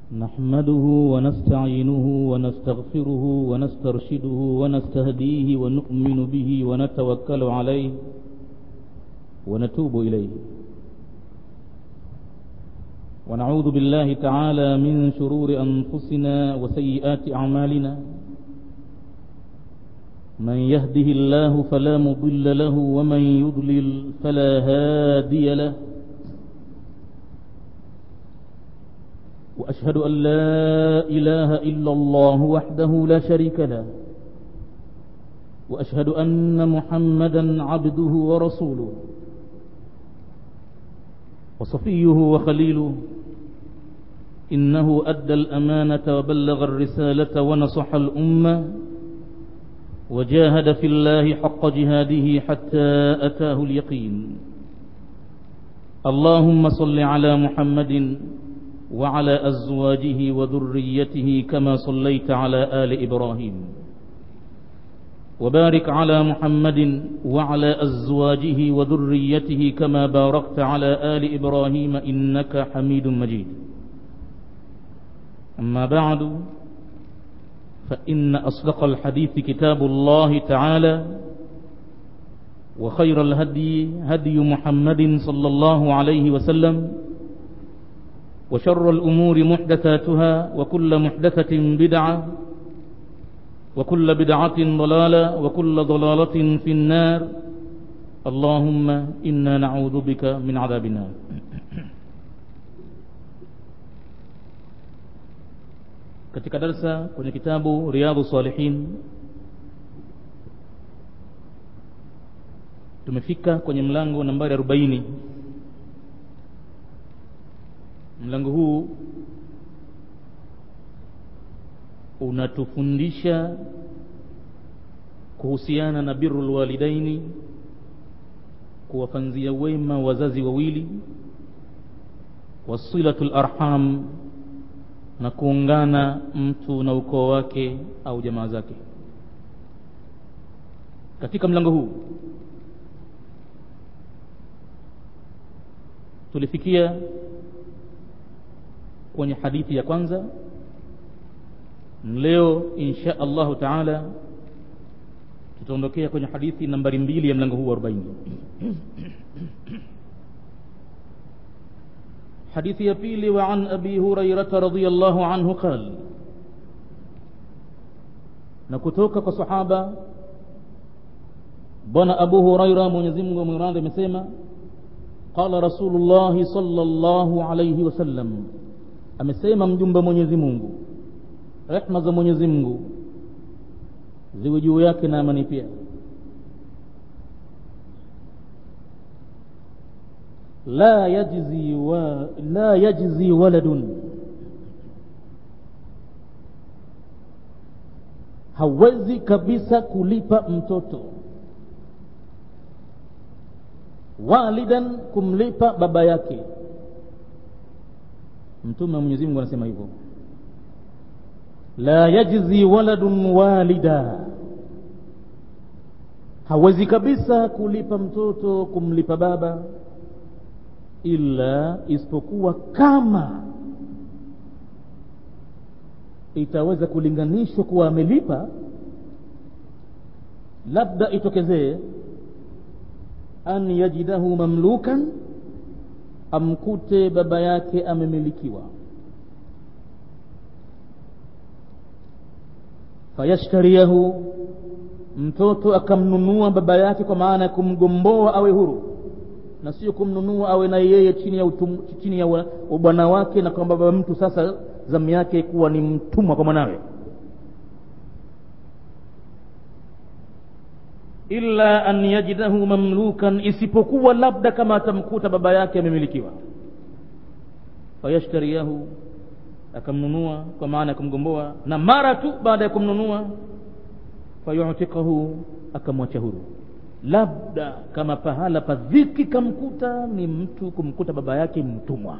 نحمده ونستعينه ونستغفره ونسترشده ونستهديه ونؤمن به ونتوكل عليه ونتوب إليه ونعوذ بالله تعالى من شرور أنفسنا وسيئات أعمالنا من يهده الله فلا مضل له ومن يضلل فلا هادي له وأشهد أن لا إله إلا الله وحده لا شريك له وأشهد أن محمدا عبده ورسوله وصفيه وخليله إنه أدى الأمانة وبلغ الرسالة ونصح الأمة وجاهد في الله حق جهاده حتى أتاه اليقين اللهم صل على محمد وعلى أزواجه وذريته كما صليت على آل إبراهيم وبارك على محمد وعلى أزواجه وذريته كما باركت على آل إبراهيم إنك حميد مجيد أما بعد فإن أصدق الحديث كتاب الله تعالى وخير الهدي هدي محمد صلى الله عليه وسلم وشر الأمور محدثاتها وكل محدثة بدعة وكل بدعة ضلالة وكل ضلالة في النار اللهم إنا نعوذ بك من عذاب النار katika darsa kwenye kitabu Riyadhu Salihin tumefika kwenye mlango nambari 40 mlango huu unatufundisha kuhusiana na birrul walidaini kuwafanzia wema wazazi wawili wasilatul arham na kuungana mtu na ukoo wake au jamaa zake katika mlango huu tulifikia kwenye hadithi ya kwanza leo insha allahu taala tutaondokea kwenye hadithi nambari mbili ya mlango huu wa 40 حديث يبيل وعن أبي هريرة رضي الله عنه قال نكتوك كصحابة بنا أبو هريرة من يزمه مراد مسيما قال رسول الله صلى الله عليه وسلم amesema mjumbe mwenyezi mungu rehma za mwenyezi mungu ziwe juu yake na amani pia la yajzi wa la yajzi waladun hawezi kabisa kulipa mtoto walidan kumlipa baba yake mtume wa Mwenyezi Mungu anasema hivyo la yajzi waladun walida hawezi kabisa kulipa mtoto kumlipa baba ila isipokuwa kama itaweza kulinganishwa kuwa amelipa labda itokezee an yajidahu mamlukan amkute baba yake amemilikiwa fayashtariyahu mtoto akamnunua baba yake kwa maana ya kumgomboa awe huru na sio kumnunua awe na yeye chini ya utum, chini ya ubwana wake na kwamba baba mtu sasa zamu yake kuwa ni mtumwa kwa mwanawe illa an yajidahu mamlukan isipokuwa labda kama atamkuta baba yake amemilikiwa fayashtariyahu akamnunua kwa maana ya kumgomboa na mara tu baada ya kumnunua fayutikahu akamwacha huru labda kama pahala pa dhiki kamkuta ni mtu kumkuta baba yake mtumwa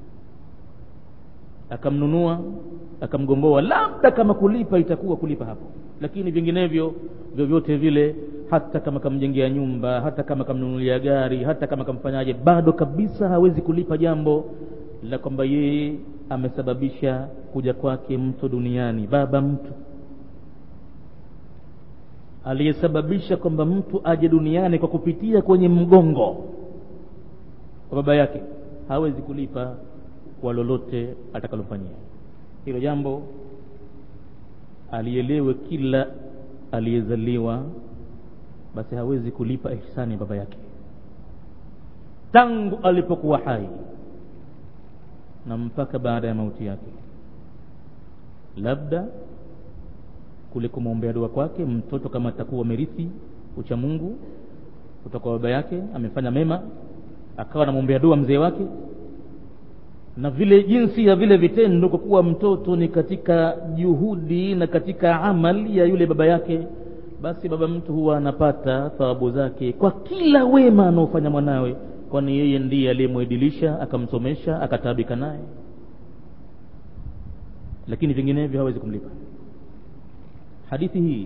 akamnunua akamgomboa labda kama kulipa itakuwa kulipa hapo lakini vinginevyo vyovyote vile hata kama kamjengea nyumba hata kama kamnunulia gari hata kama kamfanyaje bado kabisa hawezi kulipa jambo la kwamba yeye amesababisha kuja kwake mtu duniani baba mtu aliyesababisha kwamba mtu aje duniani kwa kupitia kwenye mgongo wa baba yake hawezi kulipa kwa lolote atakalofanyia hilo jambo alielewe kila aliyezaliwa basi hawezi kulipa ihsani ya baba yake tangu alipokuwa hai na mpaka baada ya mauti yake labda kule kumwombea dua kwake mtoto kama atakuwa merithi ucha mungu kutoka baba yake amefanya mema akawa anamwombea dua mzee wake na vile jinsi ya vile vitendo kwa kuwa mtoto ni katika juhudi na katika amali ya yule baba yake basi baba mtu huwa anapata thawabu zake kwa kila wema anaofanya mwanawe kwani yeye ndiye aliyemwedilisha akamsomesha akataabika naye lakini vinginevyo hawezi kumlipa hadithi hii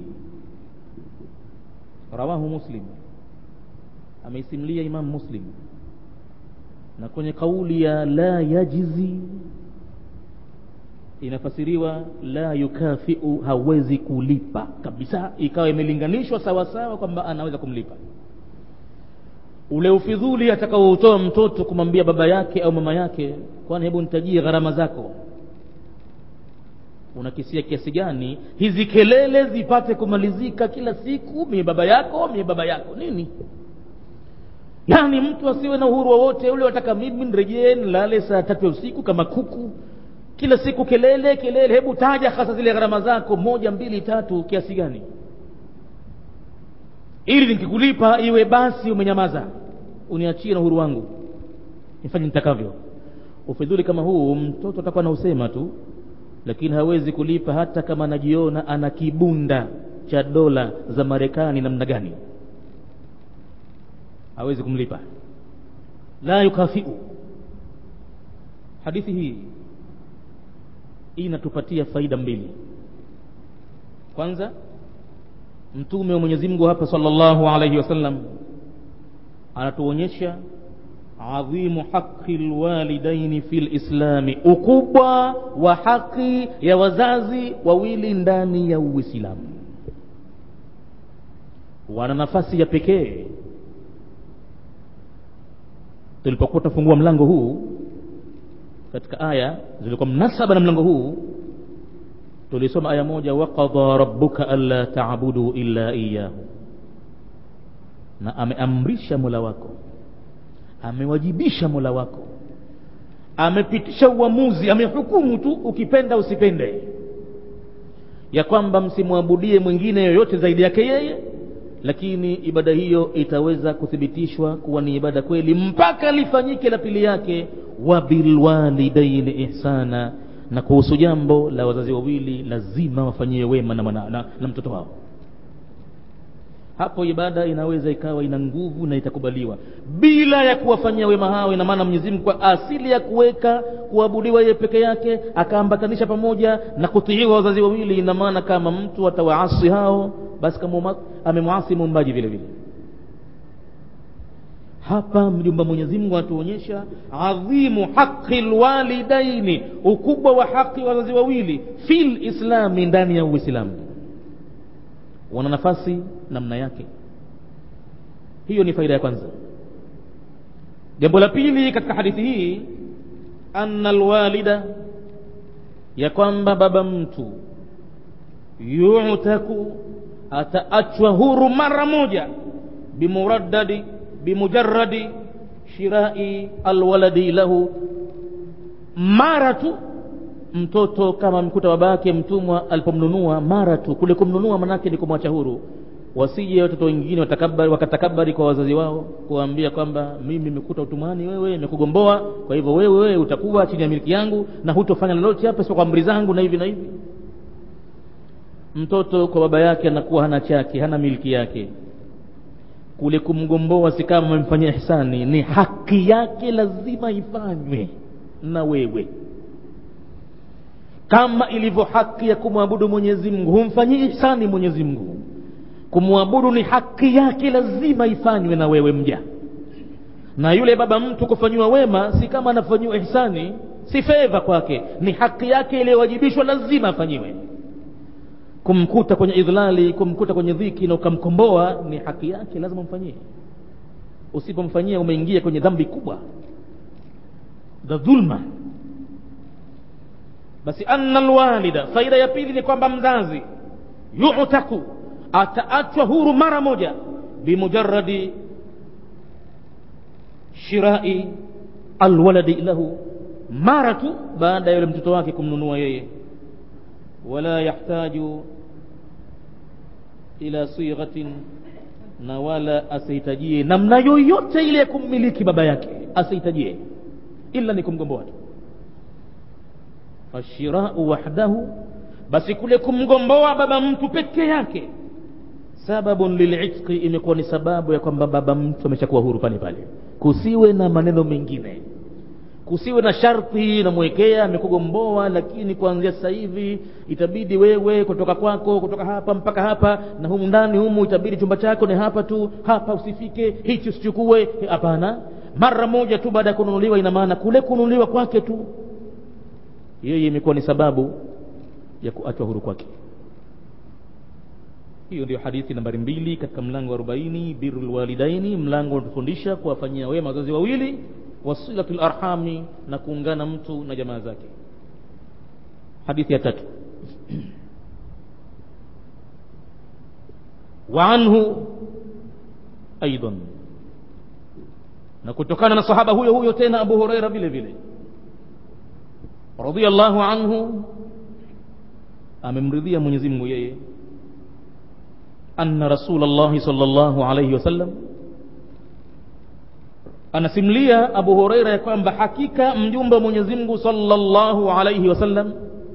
rawahu muslim ameisimlia imam muslim na kwenye kauli ya la yajizi inafasiriwa la yukafiu hawezi kulipa kabisa ikawa imelinganishwa sawasawa kwamba anaweza kumlipa ule ufidhuli atakaoutoa mtoto kumwambia baba yake au mama yake kwani hebu nitajie gharama zako unakisia kiasi gani hizi kelele zipate kumalizika kila siku mie baba yako mie baba yako nini yaani mtu asiwe na uhuru wowote ule wataka mimi nirejee nilale saa tatu ya usiku kama kuku kila siku kelele kelele hebu taja hasa zile gharama zako moja mbili tatu kiasi gani ili nikikulipa iwe basi umenyamaza uniachie na uhuru wangu nifanye nitakavyo ufidhuli kama huu mtoto atakuwa na usema tu lakini hawezi kulipa hata kama anajiona ana kibunda cha dola za marekani namna gani hawezi kumlipa la yukafiu hadithi hii inatupatia faida mbili kwanza mtume wa mwenyezi mungu hapa sallallahu alaihi wasallam anatuonyesha adhimu haqi lwalidaini fi lislami ukubwa wa haki ya wazazi wawili ndani ya uislamu wana nafasi ya pekee tulipokuwa tunafungua mlango huu katika aya zilikuwa mnasaba na mlango huu tulisoma aya moja waqadha rabbuka alla tabudu illa iyahu na ameamrisha mola wako amewajibisha mola wako amepitisha uamuzi amehukumu tu ukipenda usipende ya kwamba msimwabudie mwingine yoyote zaidi yake yeye lakini ibada hiyo itaweza kuthibitishwa kuwa ni ibada kweli mpaka lifanyike la pili yake wabilwalidaini ihsana na kuhusu jambo la wazazi wawili lazima wafanyie wema na, na, na, na mtoto wao hapo ibada inaweza ikawa ina nguvu na itakubaliwa bila ya kuwafanyia wema hao ina maana mwenyezi mungu kwa asili ya kuweka kuabudiwa yeye peke yake akaambatanisha pamoja na kutiiwa wazazi wawili ina maana kama mtu atawaasi hao basi kama amemwasi muumbaji vile vile hapa mjumba mwenyezi mungu anatuonyesha adhimu haqi lwalidaini ukubwa wa haki wazazi wawili fi lislami ndani ya uislamu wana nafasi namna yake hiyo ni faida ya kwanza jambo la pili katika hadithi hii anna lwalida ya kwamba baba mtu yutaku ataachwa huru mara moja bimuraddadi bimujaradi shirai alwaladi lahu mara tu mtoto kama mkuta baba yake mtumwa alipomnunua mara tu kule kumnunua manake ni kumwacha huru wasije watoto wengine watakabari wakatakabari kwa wazazi wao kuwaambia kwamba mimi nimekuta utumwani wewe nimekugomboa kwa hivyo wewe wewe utakuwa chini ya miliki yangu na hutofanya lolote hapa sio kwa amri zangu na hivi na hivi mtoto kwa baba yake anakuwa hana chake hana miliki yake kule kumgomboa si kama amemfanyia ihsani ni haki yake lazima ifanywe na wewe kama ilivyo haki ya kumwabudu mwenyezi mungu humfanyii ihsani mwenyezi mungu kumwabudu ni haki yake lazima ifanywe na wewe mja na yule baba mtu kufanyiwa wema si kama anafanyiwa ihsani si fedha kwake ni haki yake iliyowajibishwa lazima afanyiwe kumkuta kwenye idhlali kumkuta kwenye dhiki na ukamkomboa ni haki yake lazima umfanyie usipomfanyia umeingia kwenye dhambi kubwa za dhulma basi anna alwalida faida ya pili ni kwamba mzazi yutaku ataachwa huru mara moja bimujaradi shirai alwaladi lahu mara tu baada ya yule mtoto wake kumnunua yeye wala yahtaju ila sighatin na wala asihitajie namna yoyote ile ya kummiliki baba yake asihitajie ila ni kumgomboa tu fashirau wahdahu basi kule kumgomboa baba mtu peke yake sababun lilitqi imekuwa ni sababu ya kwamba baba mtu ameshakuwa huru pale pale kusiwe na maneno mengine kusiwe na sharti namwekea amekugomboa lakini kuanzia sasa hivi itabidi wewe kutoka kwako kutoka hapa mpaka hapa na humu ndani humu itabidi chumba chako ni hapa tu hapa usifike hichi usichukue hapana mara moja tu baada ya kununuliwa ina maana kule kununuliwa kwake tu yeye imekuwa ni sababu ya kuachwa huru kwake hiyo ndio hadithi nambari mbili katika mlango wa arobaini biru lwalidaini mlango unatufundisha kuwafanyia wema wazazi wawili wasilatu larhami na kuungana mtu na jamaa zake hadithi ya tatu waanhu aidan na kutokana na sahaba huyo huyo tena abu huraira vile vile radhiallahu anhu amemridhia mwenyezi mungu yeye anna rasulllahi sal llahu alaihi wasallam anasimulia abu hureira ya kwamba hakika mjumbe wa mwenyezi mungu salllahu alaihi wasallam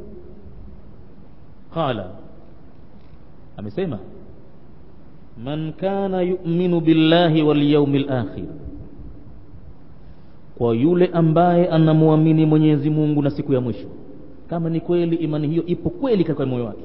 qala amesema man kana yuminu billahi walyaumi lakhir kwa yule ambaye anamwamini mwenyezi mungu na siku ya mwisho kama ni kweli imani hiyo ipo kweli katika moyo wake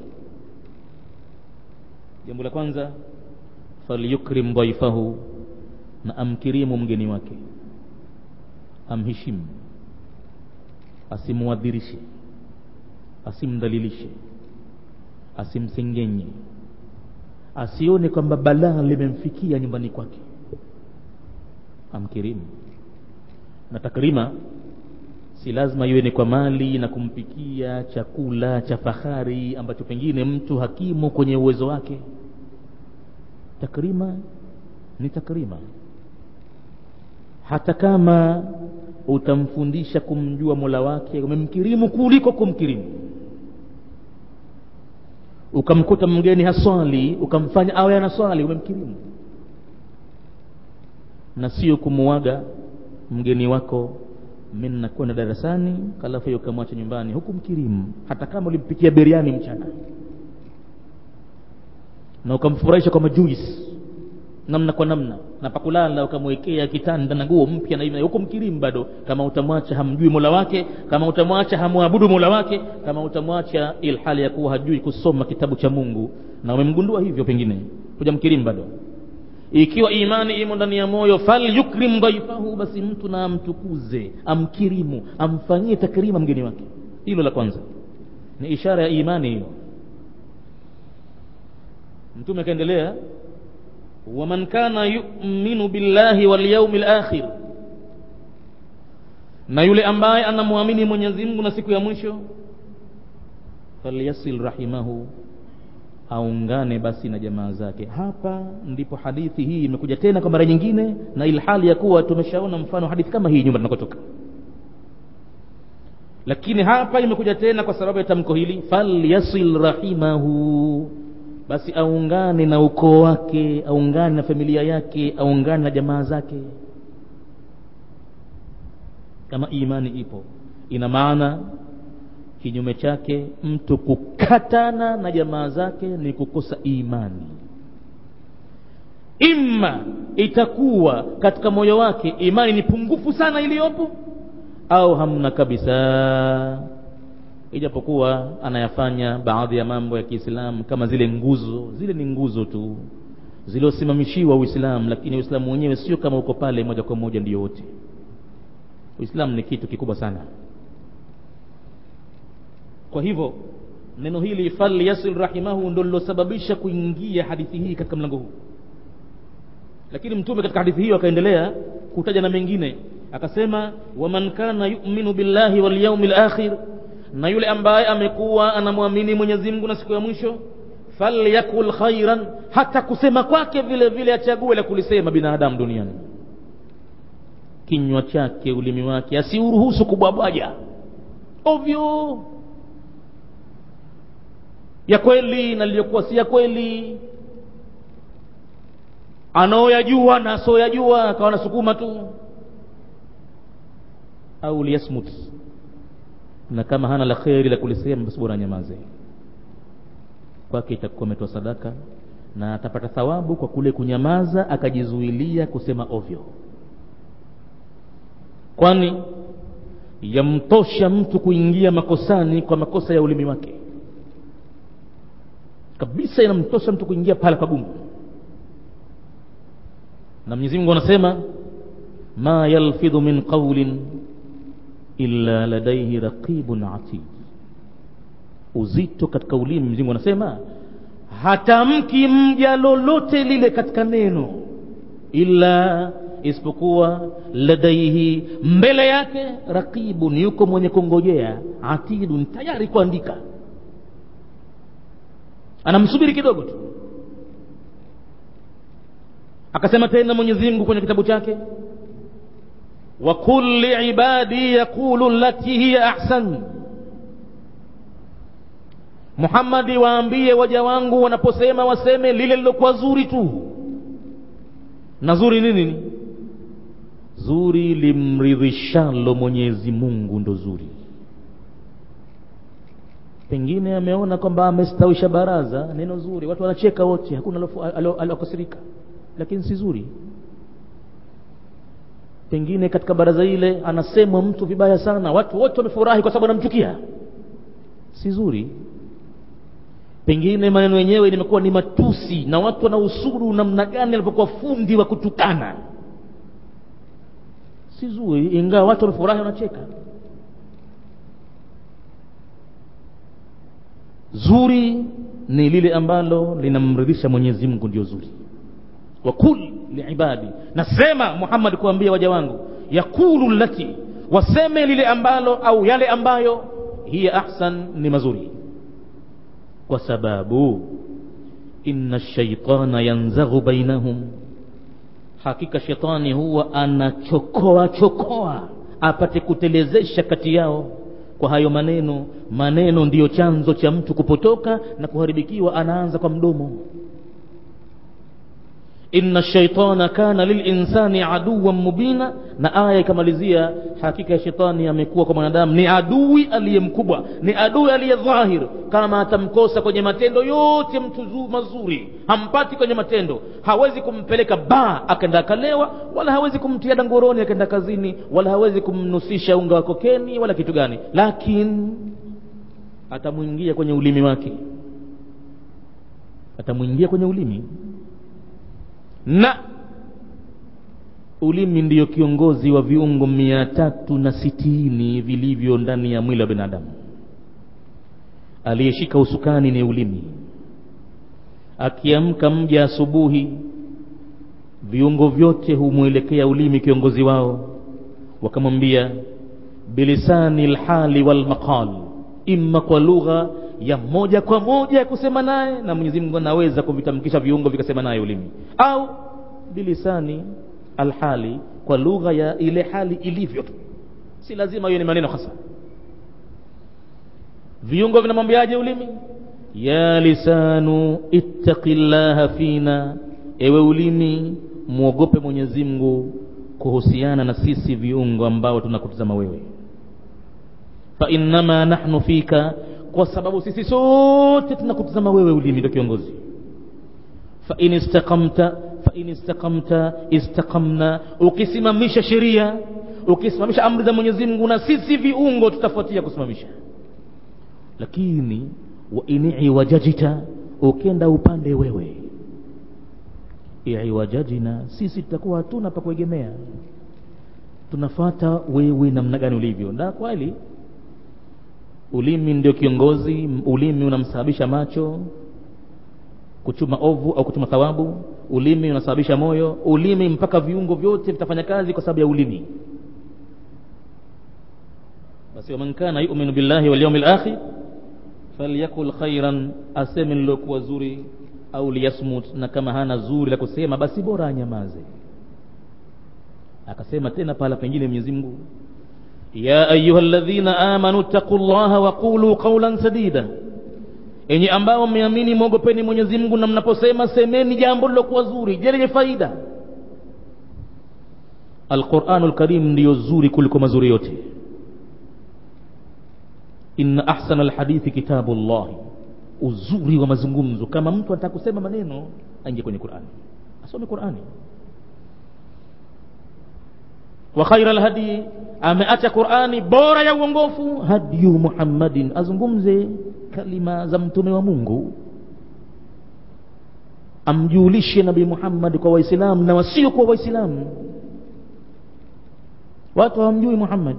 jambo la kwanza falyukrim dhaifahu na amkirimu mgeni wake amheshimu asimwadhirishe asimdhalilishe asimsengenye asione kwamba balaa limemfikia nyumbani kwake amkirimu na takrima si lazima iwe ni kwa mali na kumpikia chakula cha fahari ambacho pengine mtu hakimu kwenye uwezo wake takrima ni takrima hata kama utamfundisha kumjua mola wake umemkirimu kuliko kumkirimu ukamkuta mgeni haswali ukamfanya awe anaswali umemkirimu na sio kumuaga mgeni wako mi nakwenda darasani halafu hiyo ukamwacha nyumbani huku mkirimu hata kama ulimpikia biriani mchana na ukamfurahisha kwa majuisi namna kwa namna na pakulala ukamwekea kitanda na nguo mpya na hivi huko mkirimu bado kama utamwacha hamjui mola wake kama utamwacha hamwabudu mola wake kama utamwacha ilhali ya kuwa hajui kusoma kitabu cha mungu na umemgundua hivyo pengine kuja mkirimu bado ikiwa imani imo ndani ya moyo falyukrim dhaifahu basi mtu na amtukuze amkirimu amfanyie takrima mgeni wake hilo la kwanza ni ishara ya imani hiyo mtume akaendelea waman kana yuminu billahi walyaumi lakhir na yule ambaye anamwamini mwenyezi mungu na siku ya mwisho falyasil rahimahu aungane basi na jamaa zake hapa ndipo hadithi hii imekuja tena kwa mara nyingine na ilhali ya kuwa tumeshaona mfano hadithi kama hii nyumba tunakotoka lakini hapa imekuja tena kwa sababu ya tamko hili falyasil rahimahu basi aungane na ukoo wake aungane na familia yake aungane na jamaa zake kama imani ipo ina maana kinyume chake mtu kukatana na jamaa zake ni kukosa imani imma itakuwa katika moyo wake imani ni pungufu sana iliyopo au hamna kabisa ijapokuwa anayafanya baadhi ya mambo ya kiislamu kama zile nguzo zile ni nguzo tu ziliosimamishiwa uislamu lakini uislamu wenyewe sio kama uko pale moja kwa moja ndio wote uislamu ni kitu kikubwa sana kwa hivyo neno hili falyasil rahimahu ndo lilosababisha kuingia hadithi hii katika mlango huu lakini mtume katika hadithi hiyo akaendelea kutaja na mengine akasema waman kana yuminu billahi walyaumi lakhir na yule ambaye amekuwa anamwamini mwenyezi mungu na siku ya mwisho falyakul khairan hata kusema kwake vile vile achague la kulisema binadamu duniani kinywa chake ulimi wake asiuruhusu kubwabwaja ovyo ya kweli na liliyokuwa si ya kweli anaoyajua na asioyajua akawa nasukuma tu au liyasmut na kama hana la kheri la kulisema basi bora nyamaze kwake itakuwa ametoa sadaka na atapata thawabu kwa kule kunyamaza akajizuilia kusema ovyo kwani yamtosha mtu kuingia makosani kwa makosa ya ulimi wake kabisa inamtosha mtu kuingia pala pagumu na mwenyezi mungu anasema ma yalfidhu min qaulin illa ladaihi raqibun atid uzito katika ulimi mwenyezi mungu anasema hatamki mja lolote lile katika neno illa isipokuwa ladaihi mbele yake raqibun yuko mwenye kungojea atidun tayari kuandika anamsubiri kidogo tu akasema tena mwenyezi mungu kwenye kitabu chake wa kulli ibadi yaqulu lati hiya ahsan muhammadi waambie waja wangu wanaposema waseme lile lilokuwa zuri tu na zuri nini ni zuri limridhishalo mwenyezi mungu ndo zuri pengine ameona kwamba amestawisha baraza neno zuri watu wanacheka wote hakuna aliokasirika lakini si zuri pengine katika baraza ile anasemwa mtu vibaya sana watu wote wamefurahi kwa sababu anamchukia si zuri pengine maneno yenyewe limekuwa ni matusi na watu wanausuru namna gani alipokuwa fundi wa kutukana si zuri ingawa watu wamefurahi wanacheka zuri ni lile ambalo linamridhisha mwenyezi mungu ndio zuri wakul liibadi nasema muhammad kuambia waja wangu yakulu lati waseme lile ambalo au yale ambayo hiya ahsan ni mazuri kwa sababu inna shaitana yanzaghu bainahum hakika shetani huwa anachokoa chokoa apate kutelezesha kati yao kwa hayo maneno maneno ndiyo chanzo cha mtu kupotoka na kuharibikiwa anaanza kwa mdomo inna shaitana kana lilinsani aduwan mubina na aya ikamalizia hakika ya shetani amekuwa kwa mwanadamu ni adui aliye mkubwa ni adui aliye dhahir kama atamkosa kwenye matendo yote mtu zu mazuri hampati kwenye matendo hawezi kumpeleka baa akaenda akalewa wala hawezi kumtia dangoroni akaenda kazini wala hawezi kumnusisha unga wa kokeni wala kitu gani lakini atamwingia kwenye ulimi wake atamwingia kwenye ulimi na ulimi ndiyo kiongozi wa viungo mia tatu na sitini vilivyo ndani ya mwili wa binadamu aliyeshika usukani ni ulimi akiamka mja asubuhi viungo vyote humwelekea ulimi kiongozi wao wakamwambia bilisani lhali walmaqal imma kwa lugha ya moja kwa moja ya kusema naye na mwenyezi mungu anaweza kuvitamkisha viungo vikasema naye ulimi au bilisani alhali kwa lugha ya ile hali ilivyo tu si lazima hiyo ni maneno hasa viungo vinamwambiaje ulimi ya lisanu ittaqi llaha fina ewe ulimi mwogope mwenyezi mungu kuhusiana na sisi viungo ambao tunakutazama wewe fa innama nahnu fika kwa sababu sisi sote tunakutazama wewe ulimi ndio kiongozi fa in istaqamta fa in istaqamta istaqamna ukisimamisha sheria ukisimamisha amri za Mwenyezi Mungu na sisi viungo tutafuatia kusimamisha lakini wa in iwajajita ukenda upande wewe iwajajina sisi tutakuwa hatuna pa kuegemea tunafuata wewe namna gani ulivyo na kweli ulimi ndio kiongozi ulimi unamsababisha macho kuchuma ovu au kuchuma thawabu ulimi unasababisha moyo ulimi mpaka viungo vyote vitafanya kazi kwa sababu ya ulimi basi waman kana yuminu billahi walyaumi lakhir falyakul khairan aseme lilokuwa zuri au liyasmut na kama hana zuri la kusema basi bora anyamaze akasema tena pahala pengine mwenyezi mungu ya ayuha ladhina amanu ttaqu llaha waqulu qaulan sadida enye ambao mmeamini mwogopeni mwenyezi mungu na mnaposema semeni jambo lilokuwa zuri je lenye faida alquranu lkarim ndiyo zuri kuliko mazuri yote inna ahsana alhadithi kitabu llahi uzuri wa mazungumzo kama mtu anataka kusema maneno aingie kwenye qurani asome qurani wa khaira lhadii ameacha qurani bora ya uongofu hadiyu muhammadin azungumze kalima za mtume wa mungu amjulishe nabii muhammadi kwa waislamu na wasio kwa waislamu watu hawamjui muhammadi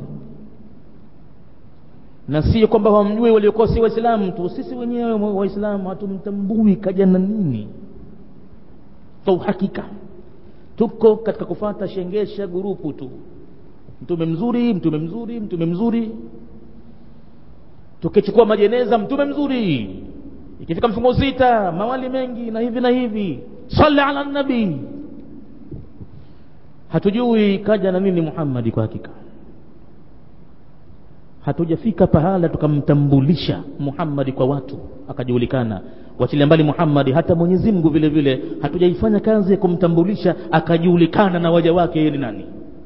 na sio kwamba hawamjui waliokuwa si waislamu tu sisi wenyewe waislamu hatumtambui kaja na nini kwa uhakika tuko katika kufata shengesha gurupu tu mtume mzuri mtume mzuri mtume mzuri tukichukua majeneza mtume mzuri ikifika mfungo sita mawali mengi na hivi na hivi sali ala nabii hatujui kaja na nini muhammadi kwa hakika hatujafika pahala tukamtambulisha muhammadi kwa watu akajulikana wachilia mbali muhammadi hata mwenyezi mungu vile vile hatujaifanya kazi ya kumtambulisha akajulikana na waja wake yeye ni nani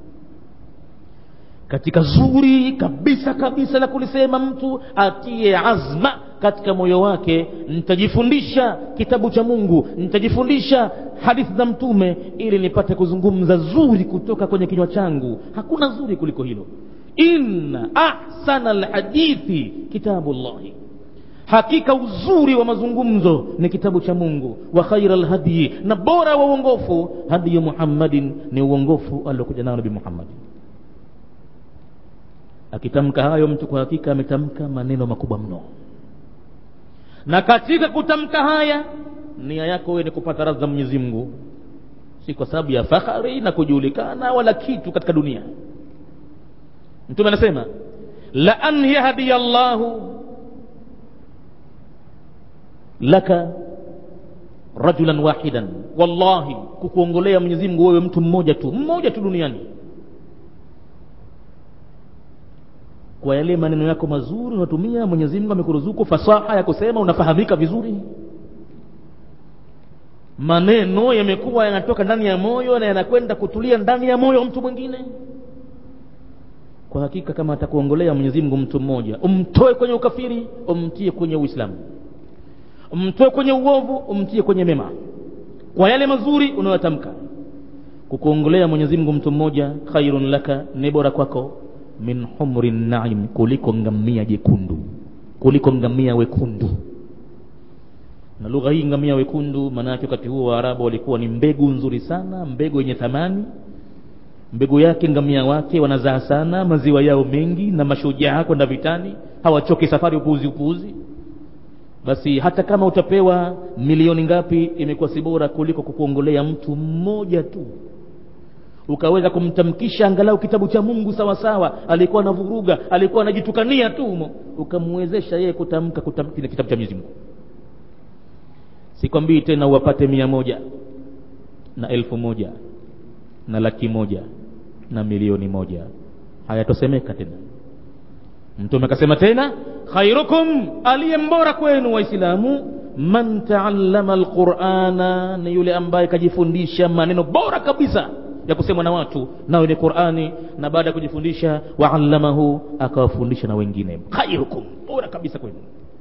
katika zuri kabisa kabisa la kulisema mtu atie azma katika moyo wake nitajifundisha kitabu cha mungu nitajifundisha hadithi za mtume ili nipate kuzungumza zuri kutoka kwenye kinywa changu hakuna zuri kuliko hilo inna ahsana lhadithi kitabu llahi hakika uzuri wa mazungumzo ni kitabu cha mungu wa khaira lhadyi na bora wa uongofu hadiyu muhammadin ni uongofu aliokuja nao nabi muhammadin akitamka hayo mtu kwa hakika ametamka maneno makubwa mno na katika kutamka haya nia yako wewe ni kupata radha mwenyezi mungu si kwa sababu ya fahari na kujulikana wala kitu katika dunia mtume anasema la an yahdiya llahu laka rajulan wahidan wallahi kukuongolea mwenyezi mungu wewe mtu mmoja tu mmoja tu duniani kwa yale maneno yako mazuri unatumia mwenyezi mungu amekuruzuku fasaha ya kusema unafahamika vizuri maneno yamekuwa yanatoka ndani ya moyo na yanakwenda kutulia ndani ya moyo wa mtu mwingine kwa hakika kama atakuongolea mwenyezi mungu mtu mmoja umtoe kwenye ukafiri umtie kwenye uislamu umtoe kwenye uovu umtie kwenye mema kwa yale mazuri unayotamka kukuongolea mwenyezi mungu mtu mmoja khairun laka ni bora kwako min humri naim kuliko ngamia jekundu kuliko ngamia wekundu na lugha hii ngamia wekundu maana yake wakati huo waarabu walikuwa ni mbegu nzuri sana mbegu yenye thamani mbegu yake ngamia wake wanazaa sana maziwa yao mengi na mashujaa kwenda vitani hawachoki safari upuuzi upuuzi basi hata kama utapewa milioni ngapi imekuwa si bora kuliko kukuongolea mtu mmoja tu ukaweza kumtamkisha angalau kitabu cha mungu sawa sawa alikuwa anavuruga alikuwa anajitukania tu humo ukamwezesha yeye kutamka kutamka kitabu cha mwenyezi mungu sikwambii tena uwapate mia moja na elfu moja na laki moja na milioni moja hayatosemeka tena mtume akasema tena khairukum aliye mbora kwenu waislamu man taallama alqurana ni yule ambaye kajifundisha maneno bora kabisa ya kusemwa na watu nayo ni qurani na baada ya kujifundisha waallamahu akawafundisha na wengine khairukum bora kabisa kwenu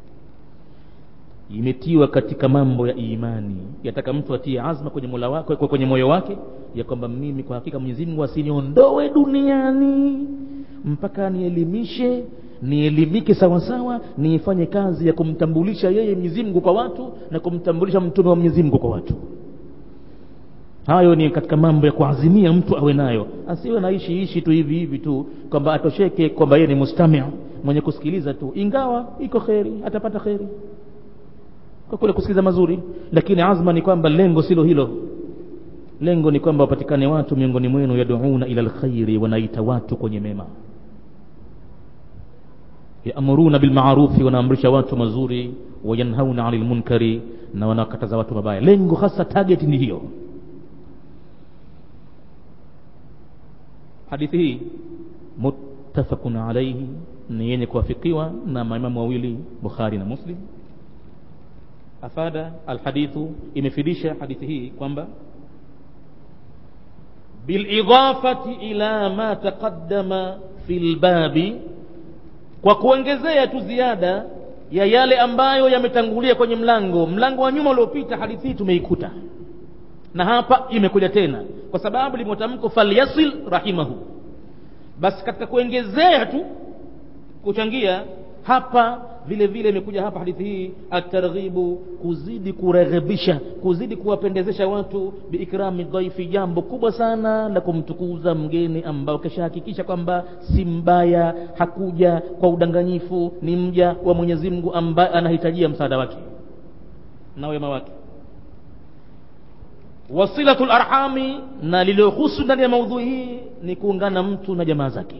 imetiwa katika mambo ya imani yataka mtu atie azma kwenye mola wake kwenye moyo wake ya kwamba mimi kwa hakika mwenyezi mungu asiniondoe duniani mpaka nielimishe nielimike sawasawa niifanye kazi ya kumtambulisha yeye mwenyezi mungu kwa watu na kumtambulisha mtume wa mwenyezi mungu kwa watu hayo ni katika mambo ya kuazimia mtu awe nayo asiwe naishi ishi tu hivi hivi tu kwamba atosheke kwamba yeye ni mustamia mwenye kusikiliza tu ingawa iko kheri atapata kheri kwa kule kusikiliza mazuri lakini azma ni kwamba lengo silo hilo lengo ni kwamba wapatikane watu miongoni mwenu yaduuna ila lkhairi wanaita watu kwenye mema yaamuruna bilmarufi wanaamrisha watu mazuri wayanhauna ani lmunkari na wanakataza watu mabaya lengo hasa target ni hiyo hadithi hii muttafaqun alaihi ni yenye kuwafikiwa na maimamu wawili bukhari na muslim afada alhadithu imefidisha hadithi hii kwamba bilidafati ila ma taqaddama fi lbabi kwa kuongezea tu ziada ya yale ambayo yametangulia kwenye mlango mlango wa nyuma uliopita hadithi hii tumeikuta na hapa imekuja tena kwa sababu limetamko falyasil rahimahu basi katika kuongezea tu kuchangia hapa vile vile imekuja hapa hadithi hii atarghibu kuzidi kureghebisha kuzidi kuwapendezesha watu biikrami dhaifi jambo kubwa sana la kumtukuza mgeni ambao kishahakikisha kwamba si mbaya hakuja kwa udanganyifu ni mja wa mwenyezi mungu ambaye anahitajia msaada wake na wema wake wasilatu larhami na lililohusu ndani ya maudhui hii ni kuungana mtu na jamaa zake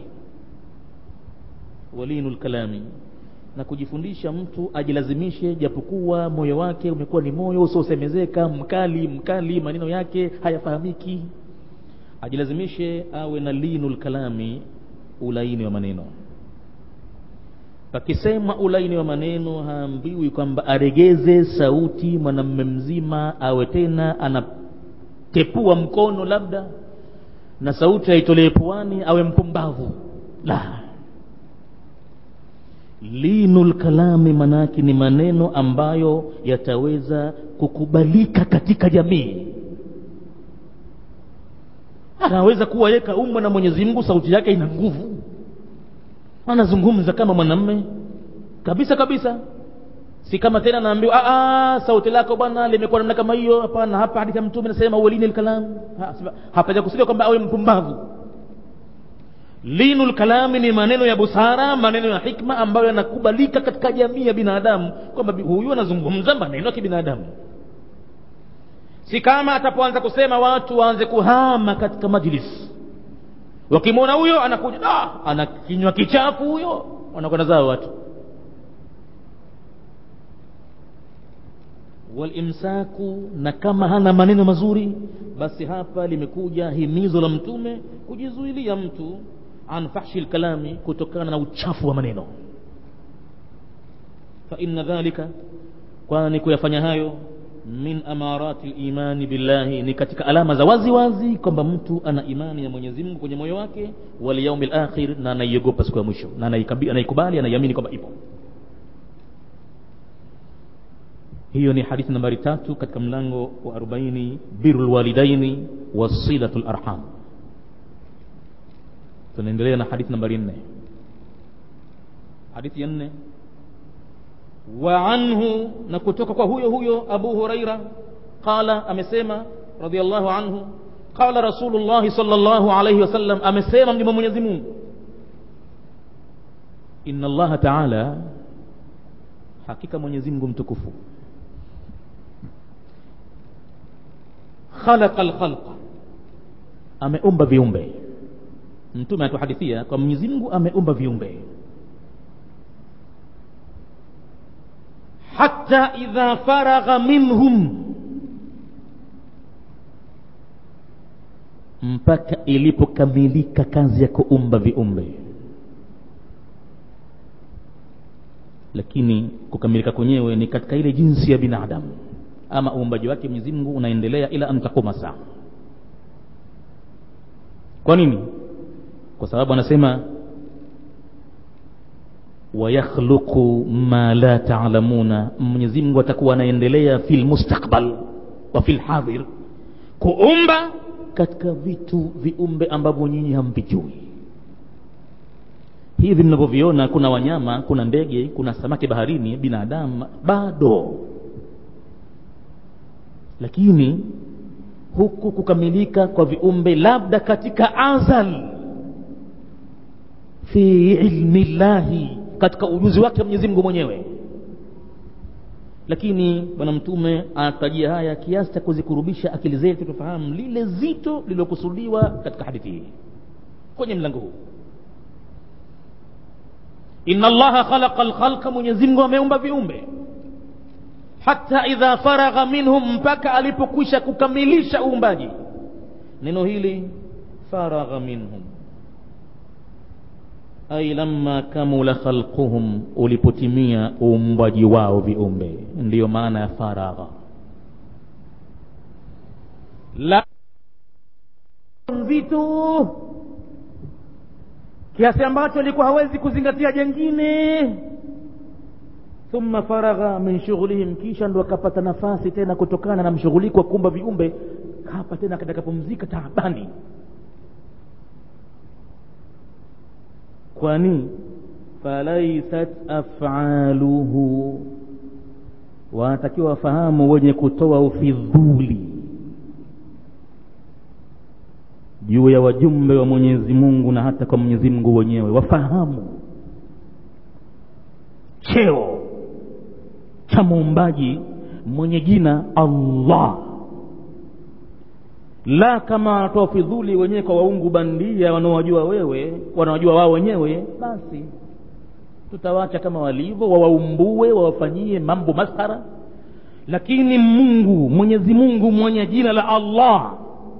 walinu lkalami na kujifundisha mtu ajilazimishe japokuwa moyo wake umekuwa ni moyo usiosemezeka mkali mkali maneno yake hayafahamiki ajilazimishe awe na linu lkalami ulaini wa maneno pakisema ulaini wa maneno haambiwi kwamba aregeze sauti mwanamme mzima awe tena anatepua mkono labda na sauti aitolee puani awe mpumbavu la linu lkalami manake ni maneno ambayo yataweza kukubalika katika jamii anaweza kuwa ye kaumbwa na mwenyezi mungu sauti yake ina nguvu anazungumza kama mwanamme kabisa kabisa si kama tena naambiwa sauti lako bwana limekuwa namna kama hiyo hapana hapa hadithi ya mtume nasema uwelini lkalam hapaja kusudia kwamba awe mpumbavu linu lkalami ni maneno ya busara maneno ya hikma ambayo yanakubalika katika jamii ya binadamu kwamba huyu anazungumza maneno ya kibinadamu si kama atapoanza kusema watu waanze kuhama katika majlis wakimwona huyo anakuja ah, ana kinywa kichafu huyo wanakwenda zao watu walimsaku na kama hana maneno mazuri basi hapa limekuja himizo la mtume kujizuilia mtu an fahshi lkalami kutokana na uchafu wa maneno fa inna dhalika kwani kuyafanya hayo min amarati limani billahi ni katika alama za wazi wazi kwamba mtu ana imani ya mwenyezi mungu kwenye moyo wake walyaumi lakhir na anaiogopa siku ya mwisho na anaikubali anaiamini kwamba ipo hiyo ni hadithi nambari tatu katika mlango wa arobaini biru lwalidaini wasilatu larham tunaendelea na hadithi nambari nne hadithi ya nne wa anhu na kutoka kwa huyo huyo abu huraira qala amesema radiallahu anhu qala rasulullahi sal llahu alaihi wasallam amesema mjumbe mwenyezi mungu inna allaha taala hakika mwenyezi mungu mtukufu khalaqa lkhalqa ameumba viumbe mtume anatuhadithia kwa mwenyezi mungu ameumba viumbe hata idha faragha minhum mpaka ilipokamilika kazi ya kuumba viumbe lakini kukamilika kwenyewe ni katika ile jinsi ya binadamu ama uumbaji wake mwenyezi mungu unaendelea ila an takuma saa kwa nini kwa sababu anasema wayakhluqu ma la taalamuna mwenyezi mungu atakuwa anaendelea fi lmustakbal wa fi lhadhir kuumba katika vitu viumbe ambavyo nyinyi hamvijui hivi mnavyoviona kuna wanyama kuna ndege kuna samaki baharini binadamu bado lakini huku kukamilika kwa viumbe labda katika azal fi ilmi llahi katika ujuzi wake mwenyezi mungu mwenyewe lakini bwana mtume anatajia haya kiasi cha kuzikurubisha akili zetu tufahamu lile zito lililokusudiwa katika hadithi hii kwenye mlango huu inna allaha khalaqa lkhalqa mwenyezi mungu ameumba viumbe hata idha faragha minhum mpaka alipokwisha kukamilisha uumbaji neno hili faragha minhum ai lamma kamula khalquhum ulipotimia uumbaji wao viumbe ndiyo maana ya faragha la nzito kiasi ambacho alikuwa hawezi kuzingatia jengine thumma faragha min shughlihim kisha ndo akapata nafasi tena kutokana na mshughuliko wa kuumba viumbe hapa tena katakapumzika taabani kwani falaisat afaluhu wanatakiwa wafahamu wenye kutoa ufidhuli juu ya wajumbe wa mwenyezi mungu na hata kwa mwenyezi mungu wenyewe wafahamu cheo cha muumbaji mwenye jina allah la kama wanatoa fidhuli wenyewe kwa waungu bandia wanaowajua wewe wanaojua wao wenyewe basi tutawacha kama walivyo wawaumbue wawafanyie mambo maskhara lakini mungu mwenyezi mungu mwenye jina la allah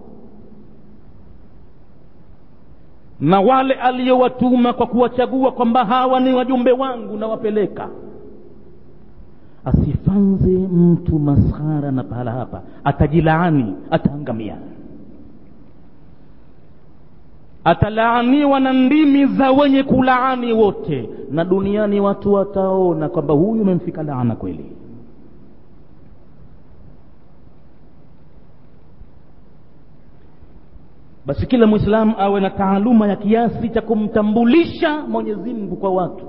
na wale aliyowatuma kwa kuwachagua kwamba hawa ni wajumbe wangu nawapeleka asifanze mtu maskhara na pahala hapa atajilaani ataangamia atalaaniwa na ndimi za wenye kulaani wote na duniani watu wataona kwamba huyu umemfika laana kweli basi kila mwislamu awe na taaluma ya kiasi cha kumtambulisha mwenyezi mungu kwa watu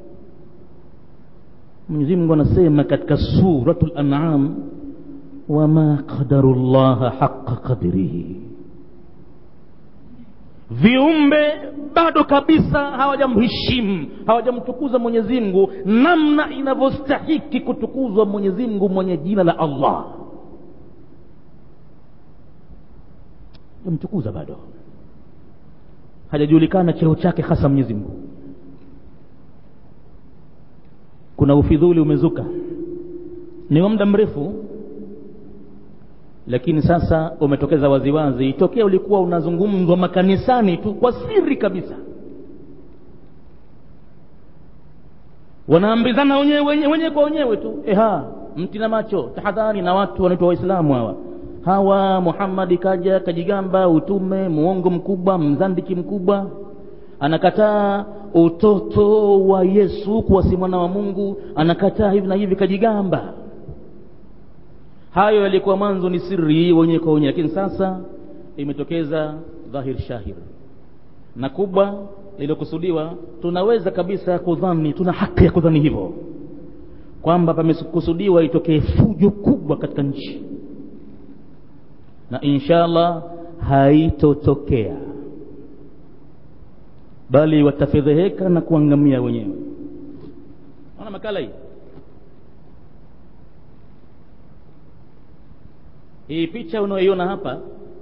mwenyezi mungu anasema katika suratu lanam wama qadaru llaha haqa qadrihi viumbe bado kabisa hawajamheshimu hawajamtukuza mwenyezi mungu namna inavyostahiki kutukuzwa mwenyezi mungu mwenye jina la allah jamtukuza bado hajajulikana cheo chake hasa mwenyezi mungu kuna ufidhuli umezuka ni wa muda mrefu lakini sasa umetokeza waziwazi tokea ulikuwa unazungumzwa makanisani tu kwa siri kabisa wanaambizana wenyewe wenyewe wenye kwa wenyewe tu eha mti na macho tahadhari na watu wanaitwa waislamu hawa hawa muhammadi kaja kajigamba utume muongo mkubwa mzandiki mkubwa anakataa utoto wa yesu kuwa si mwana wa mungu anakataa hivi na hivi kajigamba hayo yalikuwa mwanzo ni siri wenyewe kwa wenyewe lakini sasa imetokeza dhahir shahir na kubwa lililokusudiwa tunaweza kabisa kudhani tuna haki ya kudhani hivyo kwamba pamekusudiwa itokee fujo kubwa katika nchi na inshallah haitotokea bali watafedheheka na kuangamia wenyewe ona makala hii hii picha unayoiona hapa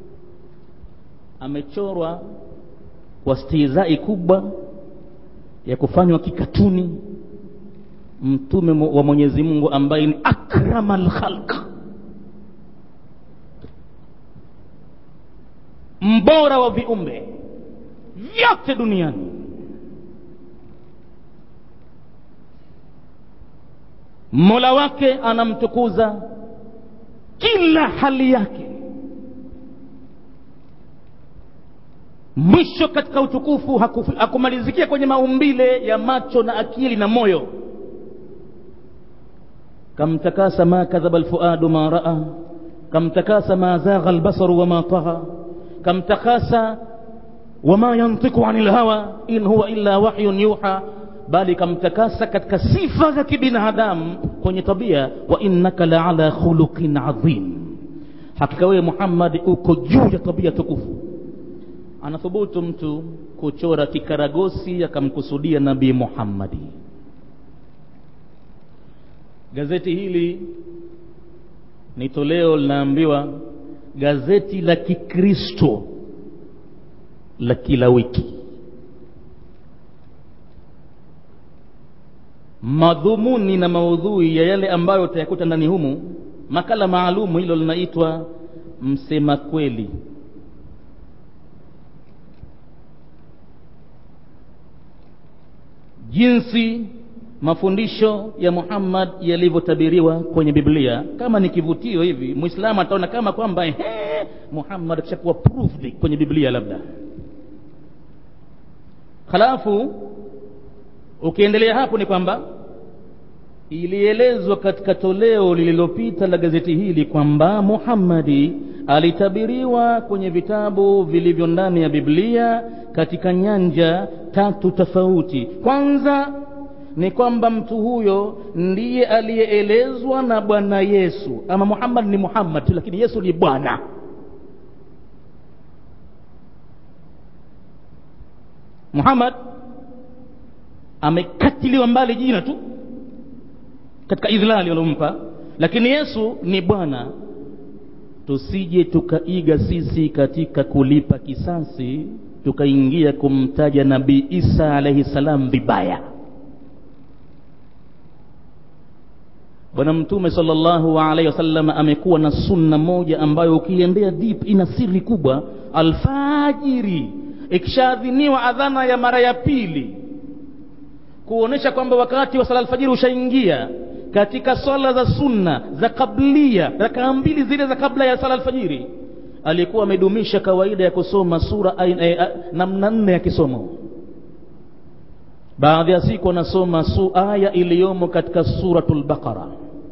amechorwa kwa stihizai kubwa ya kufanywa kikatuni mtume wa mwenyezi mungu ambaye ni akrama lkhalq mbora wa viumbe vyote duniani mola wake anamtukuza kila hali yake mwisho katika utukufu hakumalizikia kwenye maumbile ya macho na akili na moyo kamtakasa ma kadhaba lfuadu ma raa kamtakasa ma zagha lbasaru wama taha kamtakasa wama yantiku ani lhawa in huwa illa wahyun yuha bali kamtakasa katika sifa za kibinadamu kwenye tabia wa innaka la ala khuluqin adhim hakika wewe muhammadi uko juu ya tabia tukufu anathubutu mtu kuchora kikaragosi akamkusudia nabii muhammadi gazeti hili ni toleo linaambiwa gazeti la kikristo la kila wiki madhumuni na maudhui ya yale ambayo utayakuta ndani humu makala maalumu hilo linaitwa msema kweli jinsi mafundisho ya muhammad yalivyotabiriwa kwenye biblia kama ni kivutio hivi mwislamu ataona kama kwamba ehe muhammad akishakuwa proved kwenye biblia labda halafu ukiendelea hapo ni kwamba ilielezwa katika toleo lililopita la gazeti hili kwamba muhammadi alitabiriwa kwenye vitabu vilivyo ndani ya biblia katika nyanja tatu tofauti kwanza ni kwamba mtu huyo ndiye aliyeelezwa na bwana yesu ama muhammad ni muhammad tu lakini yesu ni bwana muhammad amekatiliwa mbali jina tu katika idhlali waliompa lakini yesu ni bwana tusije tukaiga sisi katika kulipa kisasi tukaingia kumtaja nabii isa alaihi salam vibaya bwana mtume salllahu alaihi wasallam amekuwa na sunna moja ambayo ukiendea deep ina siri kubwa alfajiri ikishaadhiniwa adhana ya mara ya pili kuonesha kwamba wakati wa sala alfajiri ushaingia katika swala za sunna za kablia rakaa mbili zile za kabla ya sala alfajiri alikuwa amedumisha kawaida ya kusoma sura namna nne ya kisomo baadhi ya siku anasoma su aya iliyomo katika suratul baqara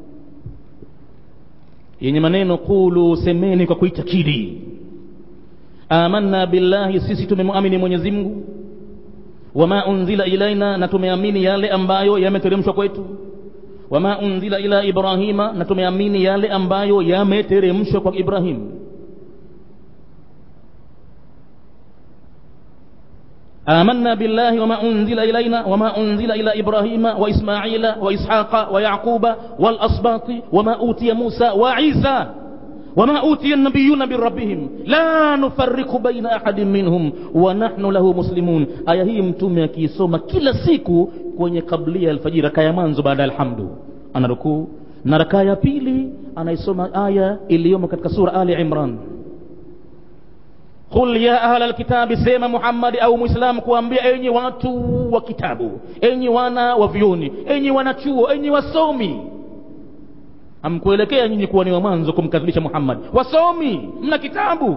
yenye maneno qulu semeni kwa kuitakidi amanna billahi sisi tumemwamini mwenyezi mungu wama unzila ilaina na tumeamini yale ambayo yameteremshwa kwetu wama unzila ila ibrahima na tumeamini yale ambayo yameteremshwa kwa ibrahim آمنا بالله وما أنزل إلينا وما أنزل إلى إبراهيم وإسماعيل وإسحاق ويعقوب والأسباط وما أوتي موسى وعيسى وما أوتي النبيون من ربهم لا نفرق بين أحد منهم ونحن له مسلمون aya hii mtume akiisoma kila siku kwenye kablia alfajiri raka ya mwanzo baada ya alhamdu anarukuu na raka ya pili anaisoma aya iliyomo katika sura ali imran qul ya ahla alkitabi sema muhammadi au mwislamu kuambia enyi watu wa kitabu enyi wana wa vyoni enyi wanachuo enyi wasomi hamkuelekea nyinyi kuwa ni wa mwanzo kumkadhibisha muhammad wasomi mna kitabu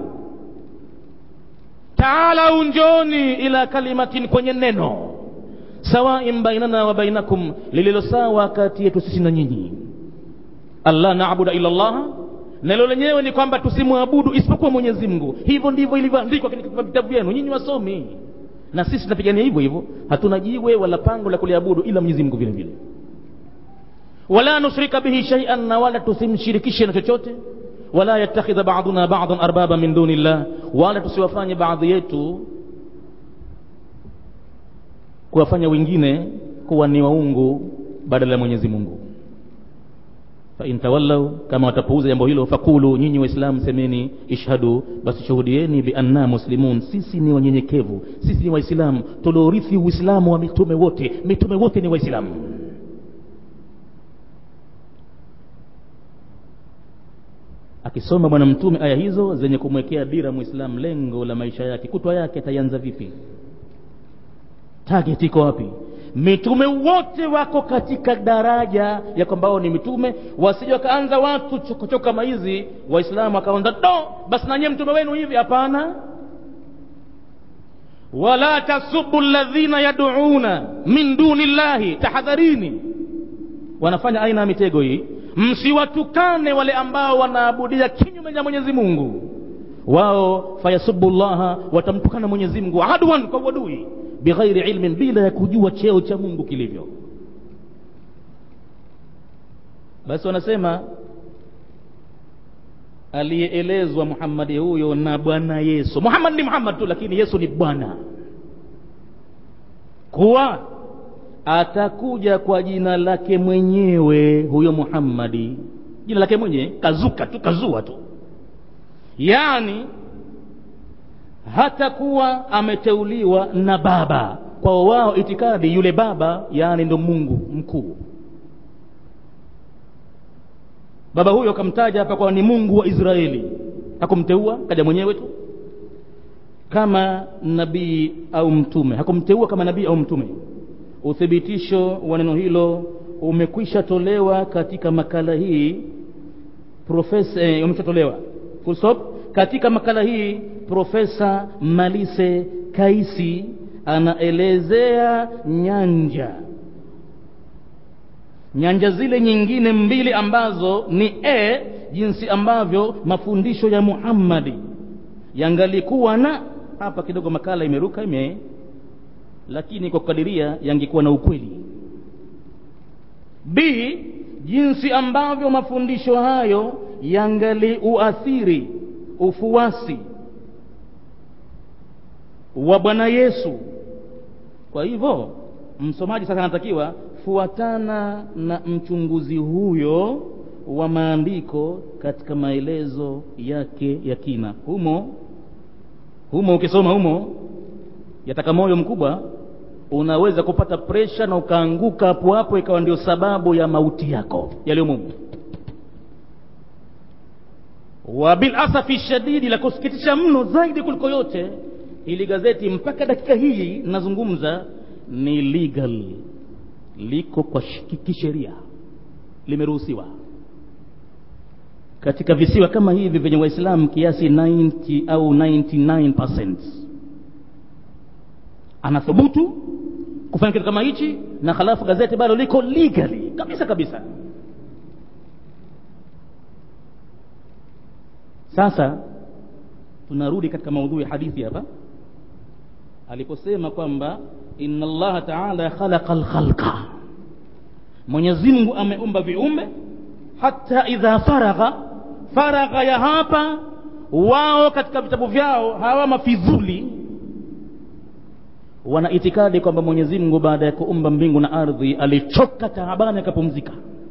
taalau njoni ila kalimatin kwenye neno sawain bainana wa bainakum lililo sawa kati yetu sisi na nyinyi allah naabuda ila llaha nalo lenyewe ni kwamba tusimwabudu isipokuwa mwenyezi mungu hivyo ndivyo ilivyoandikwa katika vitabu vyenu nyinyi wasomi na sisi tunapigania hivyo hivyo hatuna jiwe wala pango la kuliabudu ila mwenyezi mungu vile vile wala nushrika bihi shaian na wala tusimshirikishe na chochote wala yattakhidha baduna badan arbaba min duni llah wala tusiwafanye baadhi yetu kuwafanya wengine kuwa ni waungu badala ya mwenyezi mungu fain tawallau kama watapuuza jambo hilo fakulu nyinyi waislamu semeni ishhadu basi shuhudieni bianna muslimun sisi ni wanyenyekevu sisi ni waislamu tuliorithi uislamu wa mitume wote mitume wote ni waislamu akisoma bwana mtume aya hizo zenye kumwekea dira mwislamu lengo la maisha yake kutwa yake ataianza vipi target iko wapi mitume wote wako katika daraja ya kwamba wao ni mitume wasije wakaanza watu chokochoko kama hizi waislamu wakaanza do basi nanyie mtume wenu hivi hapana wala tasubu ladhina yaduuna min duni llahi tahadharini wanafanya aina ya mitego hii msiwatukane wale ambao wanaabudia kinyume cha mwenyezi mungu wao fayasubu llaha watamtukana mwenyezi mungu adwan kwa uadui bighairi ilmin bila ya kujua cheo cha mungu kilivyo basi wanasema aliyeelezwa muhammadi huyo na bwana yesu muhammad ni muhammad tu lakini yesu ni bwana kuwa atakuja kwa jina lake mwenyewe huyo muhammadi jina lake mwenyewe kazuka tu kazua tu yaani hatakuwa ameteuliwa na baba kwa wao itikadi yule baba yaani ndo mungu mkuu baba huyo akamtaja hapa kwa ni mungu wa israeli hakumteua kaja mwenyewe tu kama nabii au mtume hakumteua kama nabii au mtume uthibitisho wa neno hilo umekwisha tolewa katika makala hii profesa eh, umeshatolewa full stop katika makala hii profesa malise kaisi anaelezea nyanja nyanja zile nyingine mbili ambazo ni e jinsi ambavyo mafundisho ya muhammadi yangalikuwa na hapa kidogo makala imeruka ime lakini kwa kukadiria yangekuwa na ukweli b jinsi ambavyo mafundisho hayo yangali uathiri ufuasi wa bwana yesu kwa hivyo msomaji sasa anatakiwa fuatana na mchunguzi huyo wa maandiko katika maelezo yake ya kina humo humo ukisoma humo yataka moyo mkubwa unaweza kupata presha na ukaanguka hapo hapo ikawa ndio sababu ya mauti yako yaliyomumu wa bilasafi shadidi la kusikitisha mno zaidi kuliko yote ili gazeti mpaka dakika hii nazungumza ni legal liko kwa kisheria limeruhusiwa katika visiwa kama hivi vyenye waislamu kiasi 90 au 99 anathubutu kufanya kitu kama hichi na halafu gazeti bado liko legally kabisa kabisa sasa tunarudi katika maudhui ya hadithi hapa aliposema kwamba inna allaha taala khalaqa lkhalqa mwenyezi mungu ameumba viumbe hata idha faragha faragha ya hapa wao katika vitabu vyao hawa mafidhuli wana itikadi kwamba mwenyezi mungu baada ya kuumba mbingu na ardhi alichoka taabani akapumzika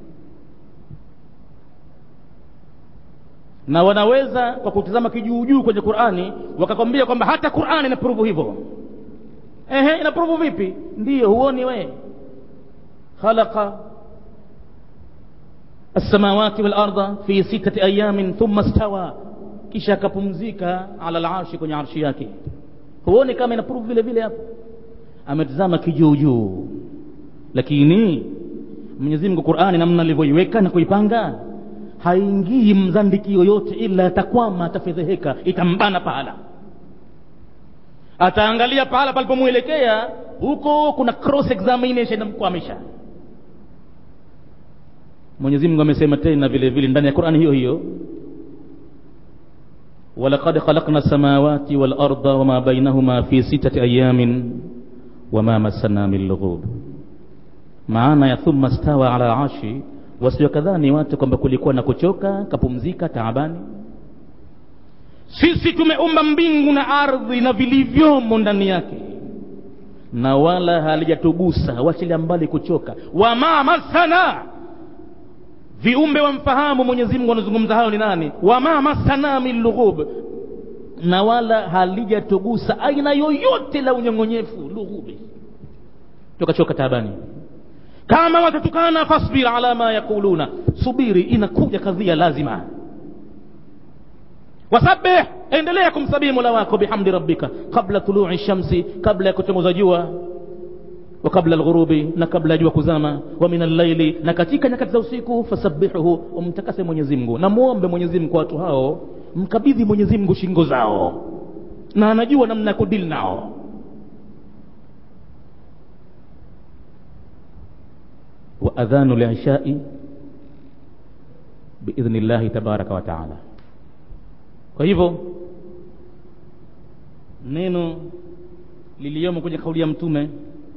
na wanaweza kwa kutizama kijuujuu kwenye qurani wakakwambia kwamba hata qurani inapuruvu hivyo ehe inapuruvu vipi ndiyo huoni we khalaqa السماوات والأرض في ستة أيام ثم استوى kisha akapumzika ala larshi kwenye arshi yake huoni kama inapuruvu vile vile hapo ametizama kijuujuu lakini mwenyezi mungu qurani namna alivyoiweka na kuipanga haingii mzandiki yoyote ila atakwama atafedheheka itambana pahala ataangalia pahala palipomwelekea huko kuna cross examination inamkwamisha mwenyezi mungu amesema tena vile vile ndani ya qurani hiyo hiyo ولقد خلقنا السماوات والأرض وما بينهما في ستة أيام وما مسنا من لغوب maana ya thumma stawa ala arshi wasiokadhani watu kwamba kulikuwa na kuchoka kapumzika taabani sisi tumeumba mbingu na ardhi na vilivyomo ndani yake na wala halijatugusa wachilia mbali kuchoka wama masana viumbe wamfahamu mwenyezi mungu anazungumza hayo ni nani wama masana min lughub na wala halijatugusa aina yoyote la unyong'onyefu lughubi tukachoka taabani kama watatukana fasbir ala ma yaquluna subiri inakuja kadhia lazima wasabih endelea kumsabihi mola wako bihamdi rabbika qabla tului shamsi kabla ya kuchomoza jua wa kabla alghurubi na kabla ya jua kuzama wa min allaili na katika nyakati za usiku fasabihuhu umtakase mwenyezi mungu na muombe mwenyezi mungu kwa watu hao mkabidhi mwenyezi mungu shingo zao na anajua namna ya kudili nao وأذان العشاء بإذن الله تبارك وتعالى kwa hivyo neno liliyomo kwenye kauli ya mtume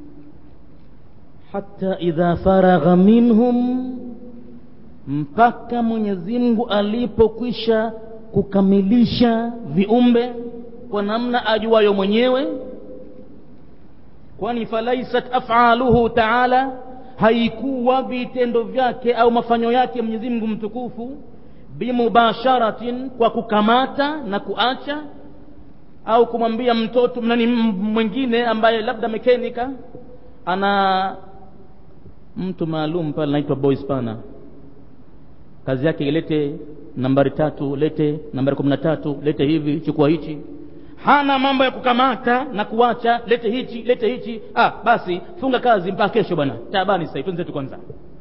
hata idha faragha minhum mpaka mwenyezi mungu alipokwisha kukamilisha viumbe kwa namna ajuayo mwenyewe kwani falaisat afaluhu taala haikuwa vitendo vyake au mafanyo yake mwenyezi mungu mtukufu bimubasharatin kwa kukamata na kuacha au kumwambia mtoto nani mwingine ambaye labda mekenika ana mtu maalum pale anaitwa boy spana kazi yake ilete nambari tatu lete nambari kumi na tatu lete hivi chukua hichi hana mambo ya kukamata na kuacha lete hichi lete hichi ah basi funga kazi mpaka kesho bwana taabani sasa tuenzetu kwanza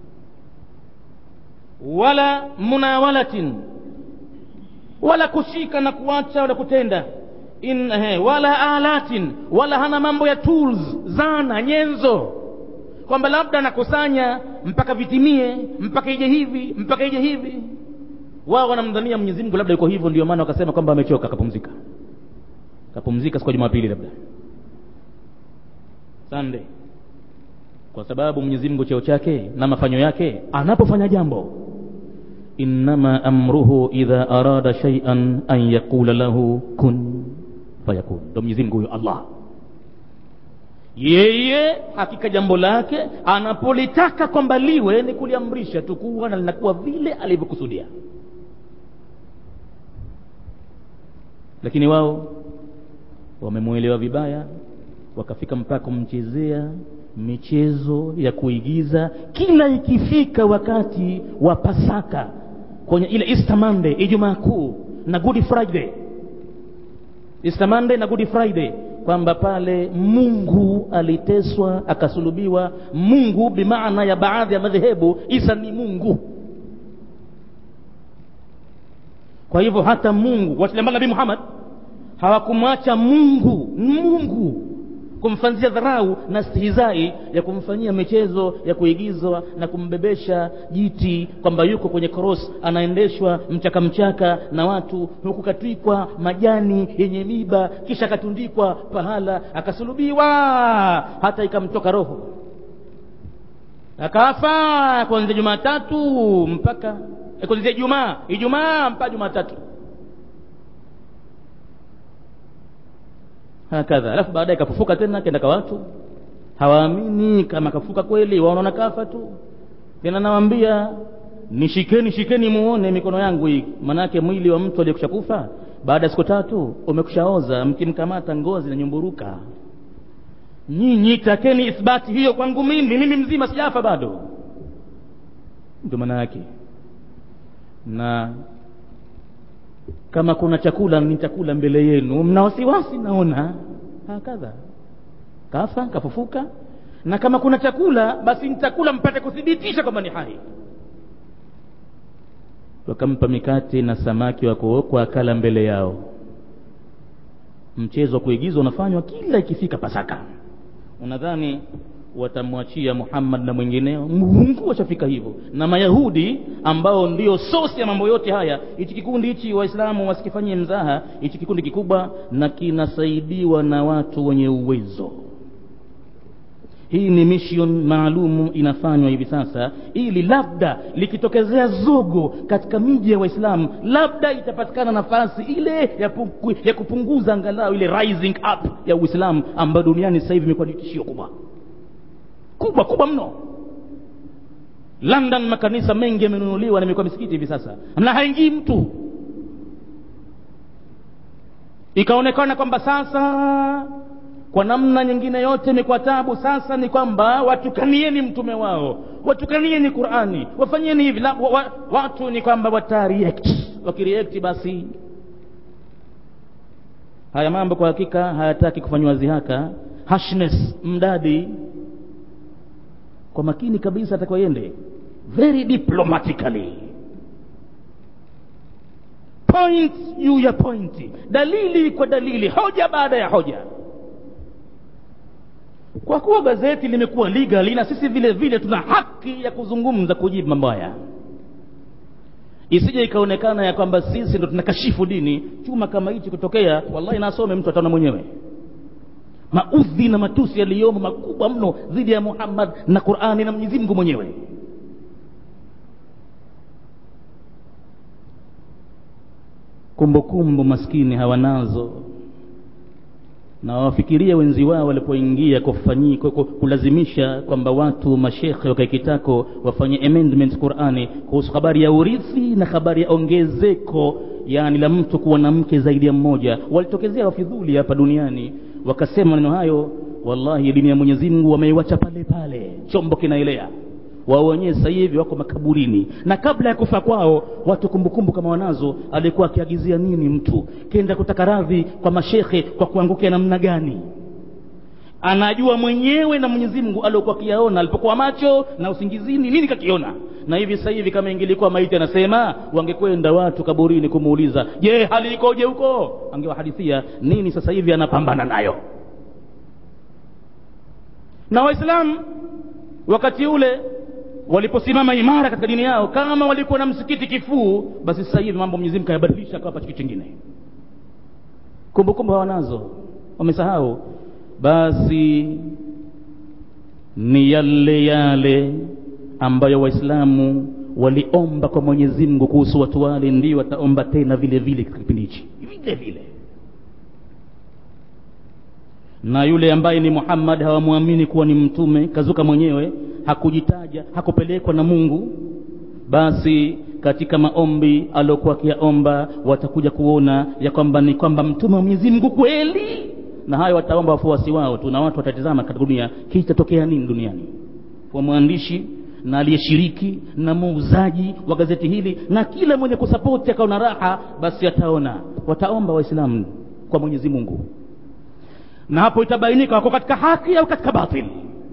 wala munawalatin wala kushika na kuacha wala kutenda in he, wala alatin wala hana mambo ya tools zana nyenzo kwamba labda nakusanya mpaka vitimie mpaka ije hivi mpaka ije hivi wao wanamdhania Mwenyezi Mungu labda yuko hivyo ndio maana wakasema kwamba amechoka akapumzika akapumzika siku ya Jumapili labda Sunday kwa sababu Mwenyezi Mungu cheo chake na mafanyo yake anapofanya jambo innama amruhu idha arada shay'an an yaqula lahu kun fayakun ndo Mwenyezi Mungu huyo Allah yeye hakika jambo lake anapolitaka kwamba liwe ni kuliamrisha tu kuwa na linakuwa vile alivyokusudia lakini wao wamemwelewa vibaya wakafika mpaka kumchezea michezo ya kuigiza kila ikifika wakati wa pasaka kwenye ile Easter Monday Ijumaa kuu na Good Friday Easter Monday na Good Friday kwamba pale Mungu aliteswa akasulubiwa. Mungu bimaana ya baadhi ya madhehebu, Isa ni Mungu. Kwa hivyo hata Mungu wasiambana Nabii Muhammad hawakumwacha Mungu Mungu kumfanyia dharau na stihizai ya kumfanyia michezo ya kuigizwa na kumbebesha jiti kwamba yuko kwenye cross anaendeshwa mchaka mchaka na watu huku katwikwa majani yenye miba kisha akatundikwa pahala akasulubiwa hata ikamtoka roho akafa kuanzia Jumatatu mpaka kuanzia Ijumaa Ijumaa mpaka Jumatatu hakadha alafu baadaye kafufuka tena kenda kwa watu hawaamini kama kafufuka kweli wanaona kafa tu tena nawaambia nishikeni shikeni muone mikono yangu hii manake mwili wa mtu aliyekusha kufa baada ya siku tatu umekushaoza mkimkamata ngozi na nyumburuka nyinyi takeni ithbati hiyo kwangu mimi mimi mzima sijafa bado ndio maana yake na kama kuna chakula ni chakula mbele yenu mna wasiwasi naona hakadha kafa kafufuka na kama kuna chakula basi nitakula mpate kuthibitisha kwamba ni hai wakampa mikate na samaki wa kuokwa akala mbele yao mchezo wa kuigizwa unafanywa kila ikifika pasaka unadhani watamwachia Muhammad na mwingineo Mungu washafika hivyo na Mayahudi ambao ndio sosi ya mambo yote haya hichi kikundi hichi waislamu wasikifanyie mzaha hichi kikundi kikubwa na kinasaidiwa na watu wenye uwezo hii ni mission maalumu inafanywa hivi sasa ili labda likitokezea zogo katika miji ya waislamu labda itapatikana nafasi ile ya, pungu, ya kupunguza angalau ile rising up ya uislamu ambayo duniani sasa hivi imekuwa ni tishio kubwa kubwa kubwa mno London makanisa mengi yamenunuliwa na imekuwa misikiti hivi sasa na haingii mtu ikaonekana kwamba sasa kwa namna nyingine yote imekuwa tabu sasa ni kwamba watukanieni mtume wao watukanieni Qur'ani wafanyeni hivi la, wa, wa, watu ni kwamba watareact wakireact basi haya mambo kwa hakika hayataki kufanywa zihaka harshness mdadi kwa makini kabisa atakayoende very diplomatically point juu ya pointi dalili kwa dalili hoja baada ya hoja kwa kuwa gazeti limekuwa legal na sisi vile vile tuna haki ya kuzungumza kujibu mambo haya isije ikaonekana ya kwamba sisi ndo tunakashifu dini chuma kama hichi kutokea wallahi nasome mtu ataona mwenyewe maudhi na matusi yaliyomo makubwa mno dhidi ya Muhammad na Qur'ani na Mwenyezi Mungu mwenyewe kumbukumbu maskini hawanazo na wafikirie wenzi wao walipoingia kufanyi kulazimisha kwamba watu mashekhe wakae kitako wafanye amendment Qur'ani kuhusu habari ya urithi na habari ya ongezeko yani la mtu kuwa na mke zaidi ya mmoja walitokezea wafidhuli hapa duniani wakasema maneno hayo wallahi dini ya Mwenyezi Mungu wameiwacha pale pale chombo kinaelea wao wenyewe sasa hivi wako makaburini na kabla ya kufa kwao watu kumbukumbu kama wanazo alikuwa akiagizia nini mtu kenda kutaka radhi kwa mashekhe kwa kuangukia namna gani anajua mwenyewe na Mwenyezi Mungu aliokuwa akiyaona alipokuwa macho na usingizini nini kakiona na hivi sasa hivi kama ingelikuwa maiti anasema wangekwenda watu kaburini kumuuliza je hali ikoje huko angewahadithia nini sasa hivi anapambana nayo na waislamu wakati ule waliposimama imara katika dini yao kama walikuwa na msikiti kifuu basi sasa hivi mambo Mwenyezi Mungu kayabadilisha akawapa kitu kingine kumbukumbu hawanazo wamesahau basi ni yale yale ambayo waislamu waliomba kwa Mwenyezi Mungu kuhusu watu wale ndio wataomba tena vile vile katika kipindi hichi vile vile na yule ambaye ni Muhammad hawamwamini kuwa ni mtume kazuka mwenyewe hakujitaja hakupelekwa na Mungu basi katika maombi aliyokuwa akiyaomba watakuja kuona ya kwamba ni kwamba mtume wa Mwenyezi Mungu kweli na hayo wataomba wafuasi wao tu na watu watatizama katika dunia kitatokea nini duniani kwa mwandishi na aliyeshiriki na muuzaji wa gazeti hili na kila mwenye kusapoti akaona raha basi ataona wataomba waislamu kwa Mwenyezi Mungu na hapo itabainika wako katika haki au katika batili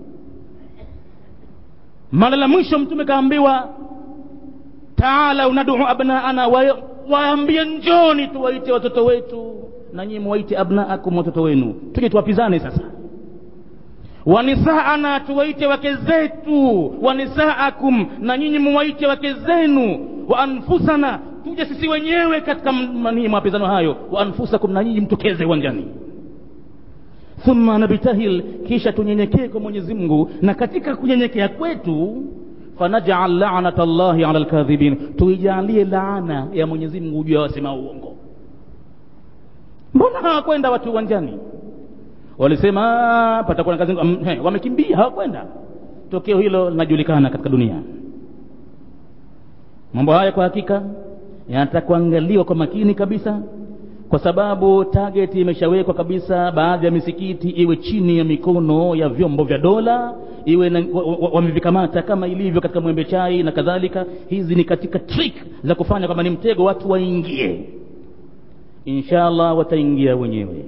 mara la mwisho mtume kaambiwa taala unadu abnaana wa, waambie njoni tuwaite watoto wetu na nyinyi muwaite abnaakum watoto wenu tuje tuwapizane sasa wanisaana tuwaite wake zetu wanisaakum na nyinyi muwaite wake zenu wa anfusana tuje sisi wenyewe katika manii mapizano hayo wa anfusakum na nyinyi mtokeze uwanjani thumma nabtahil kisha tunyenyekee kwa Mwenyezi Mungu na katika kunyenyekea kwetu fanaj'al la'nata Allahi 'ala al-kadhibin tuijalie laana ya Mwenyezi Mungu juu ya wasema uongo mbona hawakwenda watu uwanjani walisema patakuwa na kazi um, he, wamekimbia hawakwenda tokeo hilo linajulikana katika dunia mambo haya kwa hakika yanataka kuangaliwa kwa makini kabisa kwa sababu target imeshawekwa kabisa baadhi ya misikiti iwe chini ya mikono ya vyombo vya dola iwe wamevikamata kama ilivyo katika mwembe chai na kadhalika hizi ni katika trick za kufanya kwamba ni mtego watu waingie inshallah wataingia wenyewe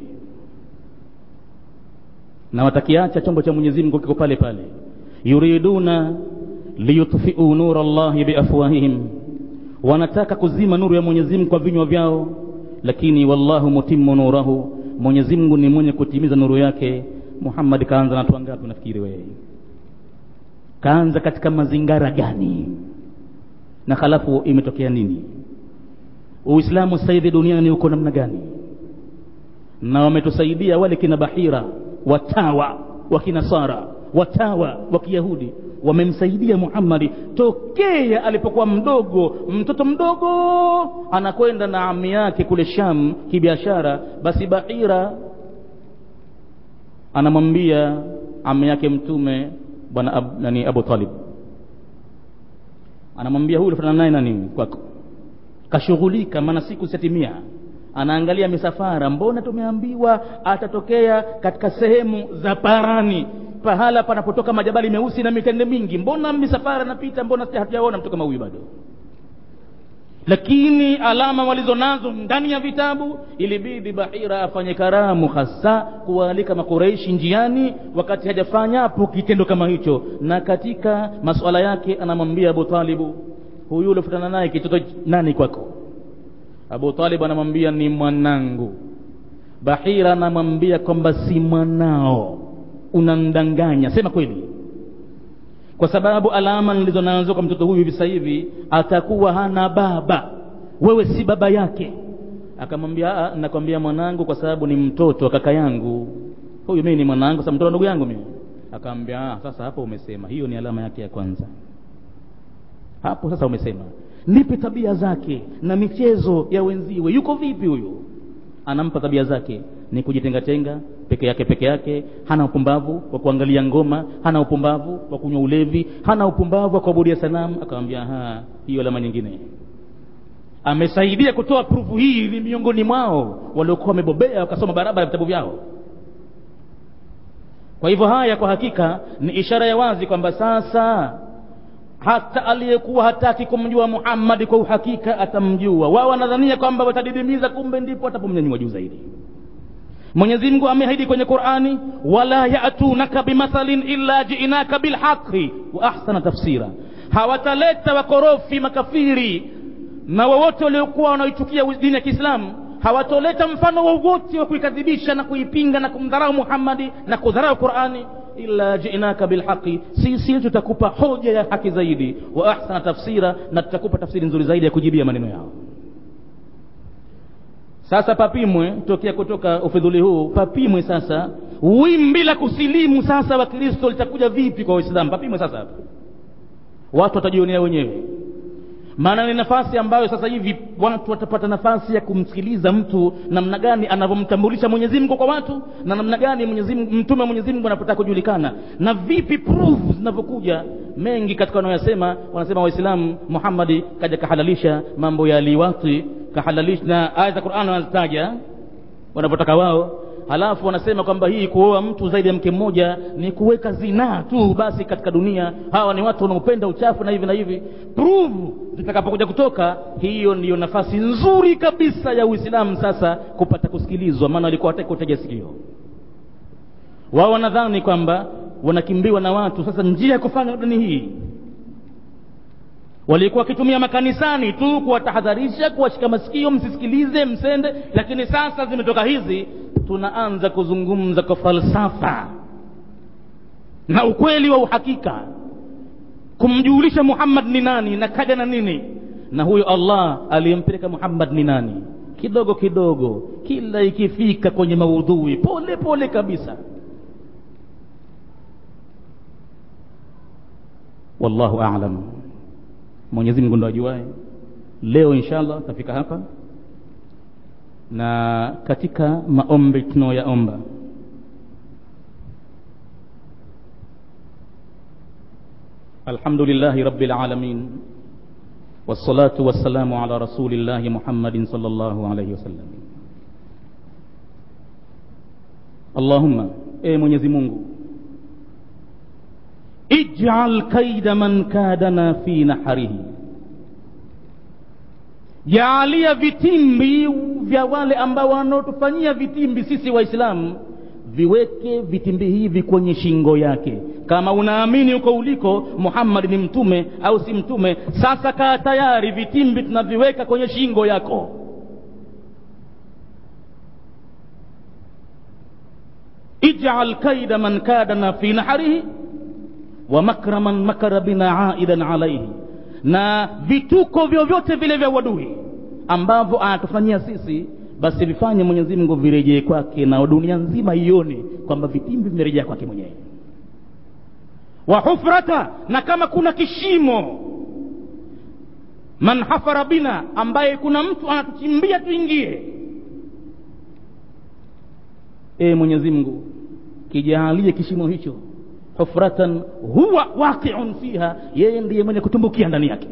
na watakiacha chombo cha Mwenyezi Mungu kiko pale pale yuriduna liyutfi'u nura Allahi biafwahihim wanataka kuzima nuru ya Mwenyezi Mungu kwa vinywa vyao lakini wallahu mutimmu nurahu Mwenyezi Mungu ni mwenye kutimiza nuru yake Muhammad kaanza na watu wangapi unafikiri wewe kaanza katika mazingara gani na halafu imetokea nini Uislamu sasa hivi duniani uko namna gani na wametusaidia wale kina Bahira watawa wa kinasara watawa wa kiyahudi wamemsaidia Muhammad tokea alipokuwa mdogo mtoto mdogo anakwenda na ami yake kule Sham kibiashara basi Bahira anamwambia ami yake mtume bwana ab, nani Abu Talib anamwambia huyu ulifanana naye nani kwako kashughulika maana siku zitatimia anaangalia misafara mbona tumeambiwa atatokea katika sehemu za parani pahala panapotoka majabali meusi na mitende mingi mbona misafara napita mbona hatujaona mtu kama huyu bado lakini alama walizonazo ndani ya vitabu ilibidi bahira afanye karamu hasa kuwaalika makureishi njiani wakati hajafanya hapo kitendo kama hicho na katika masuala yake anamwambia abu talibu huyu uliofutana naye kitoto nani kwako abu talib anamwambia ni mwanangu bahira anamwambia kwamba si mwanao unamdanganya sema kweli kwa sababu alama nilizo nazo kwa mtoto huyu hivi sasa hivi atakuwa hana baba wewe si baba yake akamwambia nakwambia mwanangu kwa sababu ni mtoto wa kaka yangu huyu mimi ni mwanangu sasa mtoto ndugu yangu mimi akamwambia sasa hapo umesema hiyo ni alama yake ya kwanza hapo sasa umesema nipe tabia zake na michezo ya wenziwe yuko vipi huyu anampa tabia zake ni kujitengatenga peke yake peke yake hana upumbavu wa kuangalia ngoma hana upumbavu wa kunywa ulevi hana upumbavu wa kuabudia sanamu akamwambia ha hiyo alama nyingine amesaidia kutoa prufu hii ni miongoni mwao waliokuwa wamebobea wakasoma barabara vitabu vyao kwa hivyo haya kwa hakika ni ishara ya wazi kwamba sasa hata aliyekuwa hataki kumjua muhammadi kwa uhakika atamjua wao wanadhania kwamba watadidimiza kumbe ndipo atapomnyanyua juu zaidi mwenyezi mungu ameahidi kwenye qurani wala yatunaka bimathalin illa jiinaka bilhaqi wa ahsana tafsira hawataleta wakorofi makafiri na wowote waliokuwa wanaoichukia dini ya kiislamu hawatoleta mfano wowote wa kuikadhibisha na kuipinga na kumdharau muhammadi na kudharau qurani illa jinaka bilhaqi sisi tutakupa hoja ya haki zaidi wa ahsana tafsira na tutakupa tafsiri nzuri zaidi ya kujibia maneno yao sasa papimwe tokea kutoka ufidhuli huu papimwe sasa wimbi la kusilimu sasa wakristo litakuja vipi kwa waislamu papimwe sasa hapa watu watajionea wenyewe maana ni nafasi ambayo sasa hivi watu watapata nafasi ya kumsikiliza mtu namna gani anavyomtambulisha mwenyezi mungu kwa watu na namna gani mwenyezi Mungu- mtume wa mwenyezi mungu anapotaka kujulikana na vipi proof zinavyokuja mengi katika wanaoyasema wanasema waislamu muhammadi kaja kahalalisha mambo ya liwati kahalalisha na aya za qurani wanazitaja wanavyotaka wao halafu wanasema kwamba hii kuoa mtu zaidi ya mke mmoja ni kuweka zinaa tu basi katika dunia hawa ni watu wanaopenda uchafu na hivi na hivi prove zitakapokuja kutoka hiyo ndiyo nafasi nzuri kabisa ya uislamu sasa kupata kusikilizwa maana walikuwa wataki kutega sikio wao wanadhani kwamba wanakimbiwa na watu sasa njia ya kufanya dini hii walikuwa wakitumia makanisani tu kuwatahadharisha kuwashika masikio msisikilize msende lakini sasa zimetoka hizi tunaanza kuzungumza kwa falsafa na ukweli wa uhakika kumjulisha muhammad ni nani na kaja na nini na huyo allah aliyempeleka muhammad ni nani kidogo kidogo kila ikifika kwenye maudhui pole pole kabisa wallahu alam mwenyezi mungu ndo ajuae leo inshallah tafika hapa na katika maombi tunayoyaomba الحمد لله رب العالمين والصلاة والسلام على رسول الله محمد صلى الله عليه وسلم اللهم اي mwenyezi mungu ij'al kaida man kadana fi naharihi jaalia vitimbi vya wale ambao wanaotufanyia vitimbi sisi waislamu viweke vitimbi hivi kwenye shingo yake kama unaamini huko uliko muhammadi ni mtume au si mtume sasa kaa tayari vitimbi tunaviweka kwenye shingo yako ij'al kaida man kadana fi naharihi wa makra man makara bina aidan alaihi na vituko vyovyote vile vya uadui ambavyo anatufanyia sisi basi vifanye mwenyezi mungu virejee kwake na dunia nzima ione kwamba vitimbi vimerejea kwake mwenyewe wa hufrata na kama kuna kishimo man hafara bina ambaye kuna mtu anatuchimbia tuingie e mwenyezi mungu kijaalie kishimo hicho hufratan huwa waqiun fiha yeye ndiye mwenye kutumbukia ndani yake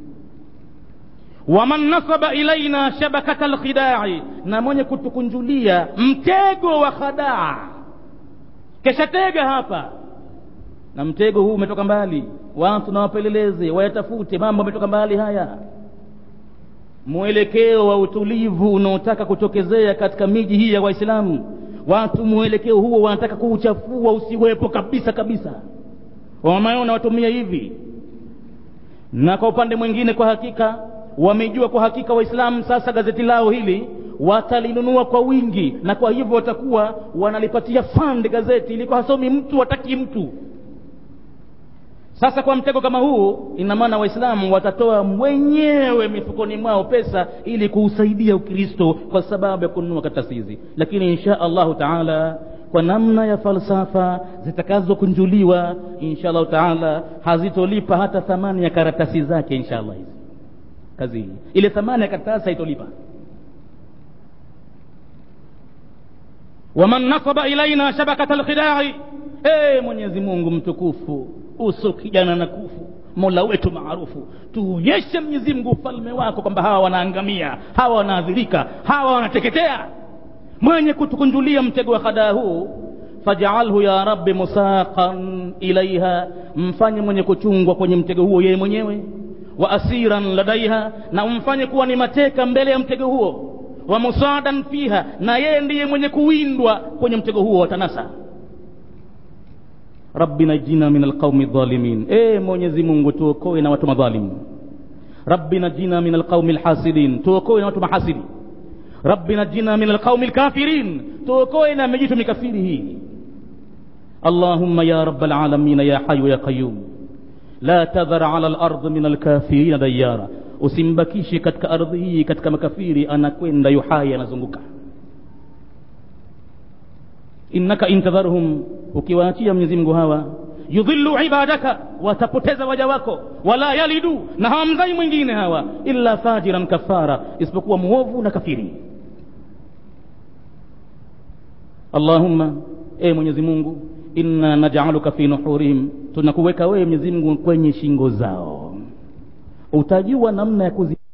waman nasaba ilaina shabakata lkhidai na mwenye kutukunjulia mtego wa khadaa kesha tega hapa na mtego huu umetoka mbali watu na wapeleleze wayatafute mambo ametoka mbali haya mwelekeo wa utulivu unaotaka kutokezea katika miji hii ya waislamu watu mwelekeo huo wanataka kuuchafua usiwepo kabisa kabisa wameona watumia hivi na kwa upande mwingine kwa hakika wamejua kwa hakika waislamu sasa gazeti lao hili watalinunua kwa wingi na kwa hivyo watakuwa wanalipatia fund gazeti ilikuwa hasomi mtu wataki mtu sasa kwa mtego kama huu ina maana waislamu watatoa mwenyewe mifukoni mwao pesa ili kuusaidia ukristo kwa sababu ya kununua karatasi hizi lakini insha allahu taala kwa namna ya falsafa zitakazokunjuliwa insha allahu taala hazitolipa hata thamani ya karatasi zake insha allah hizi kazi hii ile thamani ya karatasi haitolipa waman nasaba ilaina shabakata lkhidai hey, mwenyezi mungu mtukufu uso kijana na kufu mola wetu maarufu tuonyeshe mwenyezi mungu ufalme wako kwamba hawa wanaangamia hawa wanaadhirika hawa wanateketea mwenye kutukunjulia mtego wa hadaa huu fajaalhu ya rabbi musaqan ilaiha mfanye mwenye kuchungwa kwenye mtego huo yeye mwenyewe wa asiran ladaiha na umfanye kuwa ni mateka mbele ya mtego huo wa musadan fiha na yeye ndiye mwenye kuwindwa kwenye mtego huo wa tanasa rabbi najina min alqaumi dhalimin e mwenyezi mungu tuokoe na watu madhalimu rabbi najina min alqaumi lhasidin tuokoe na watu mahasidi rabbi najina min alqaumi lkafirin tuokoe na mijitu mikafiri hii allahumma ya rab alalamin ya hayu ya qayum la tadhar ala lardi min alkafirina dayara usimbakishe katika ardhi hii katika makafiri anakwenda yuhai anazunguka innaka intadharhum ukiwaachia mwenyezi mungu hawa yudhillu ibadaka watapoteza waja wako wala yalidu na hawamzai mwingine hawa illa fajiran kafara isipokuwa muovu na kafiri allahumma e mwenyezi mungu inna najaluka fi nuhurihim tunakuweka wewe mwenyezi mungu kwenye shingo zao utajua namna ya kuzi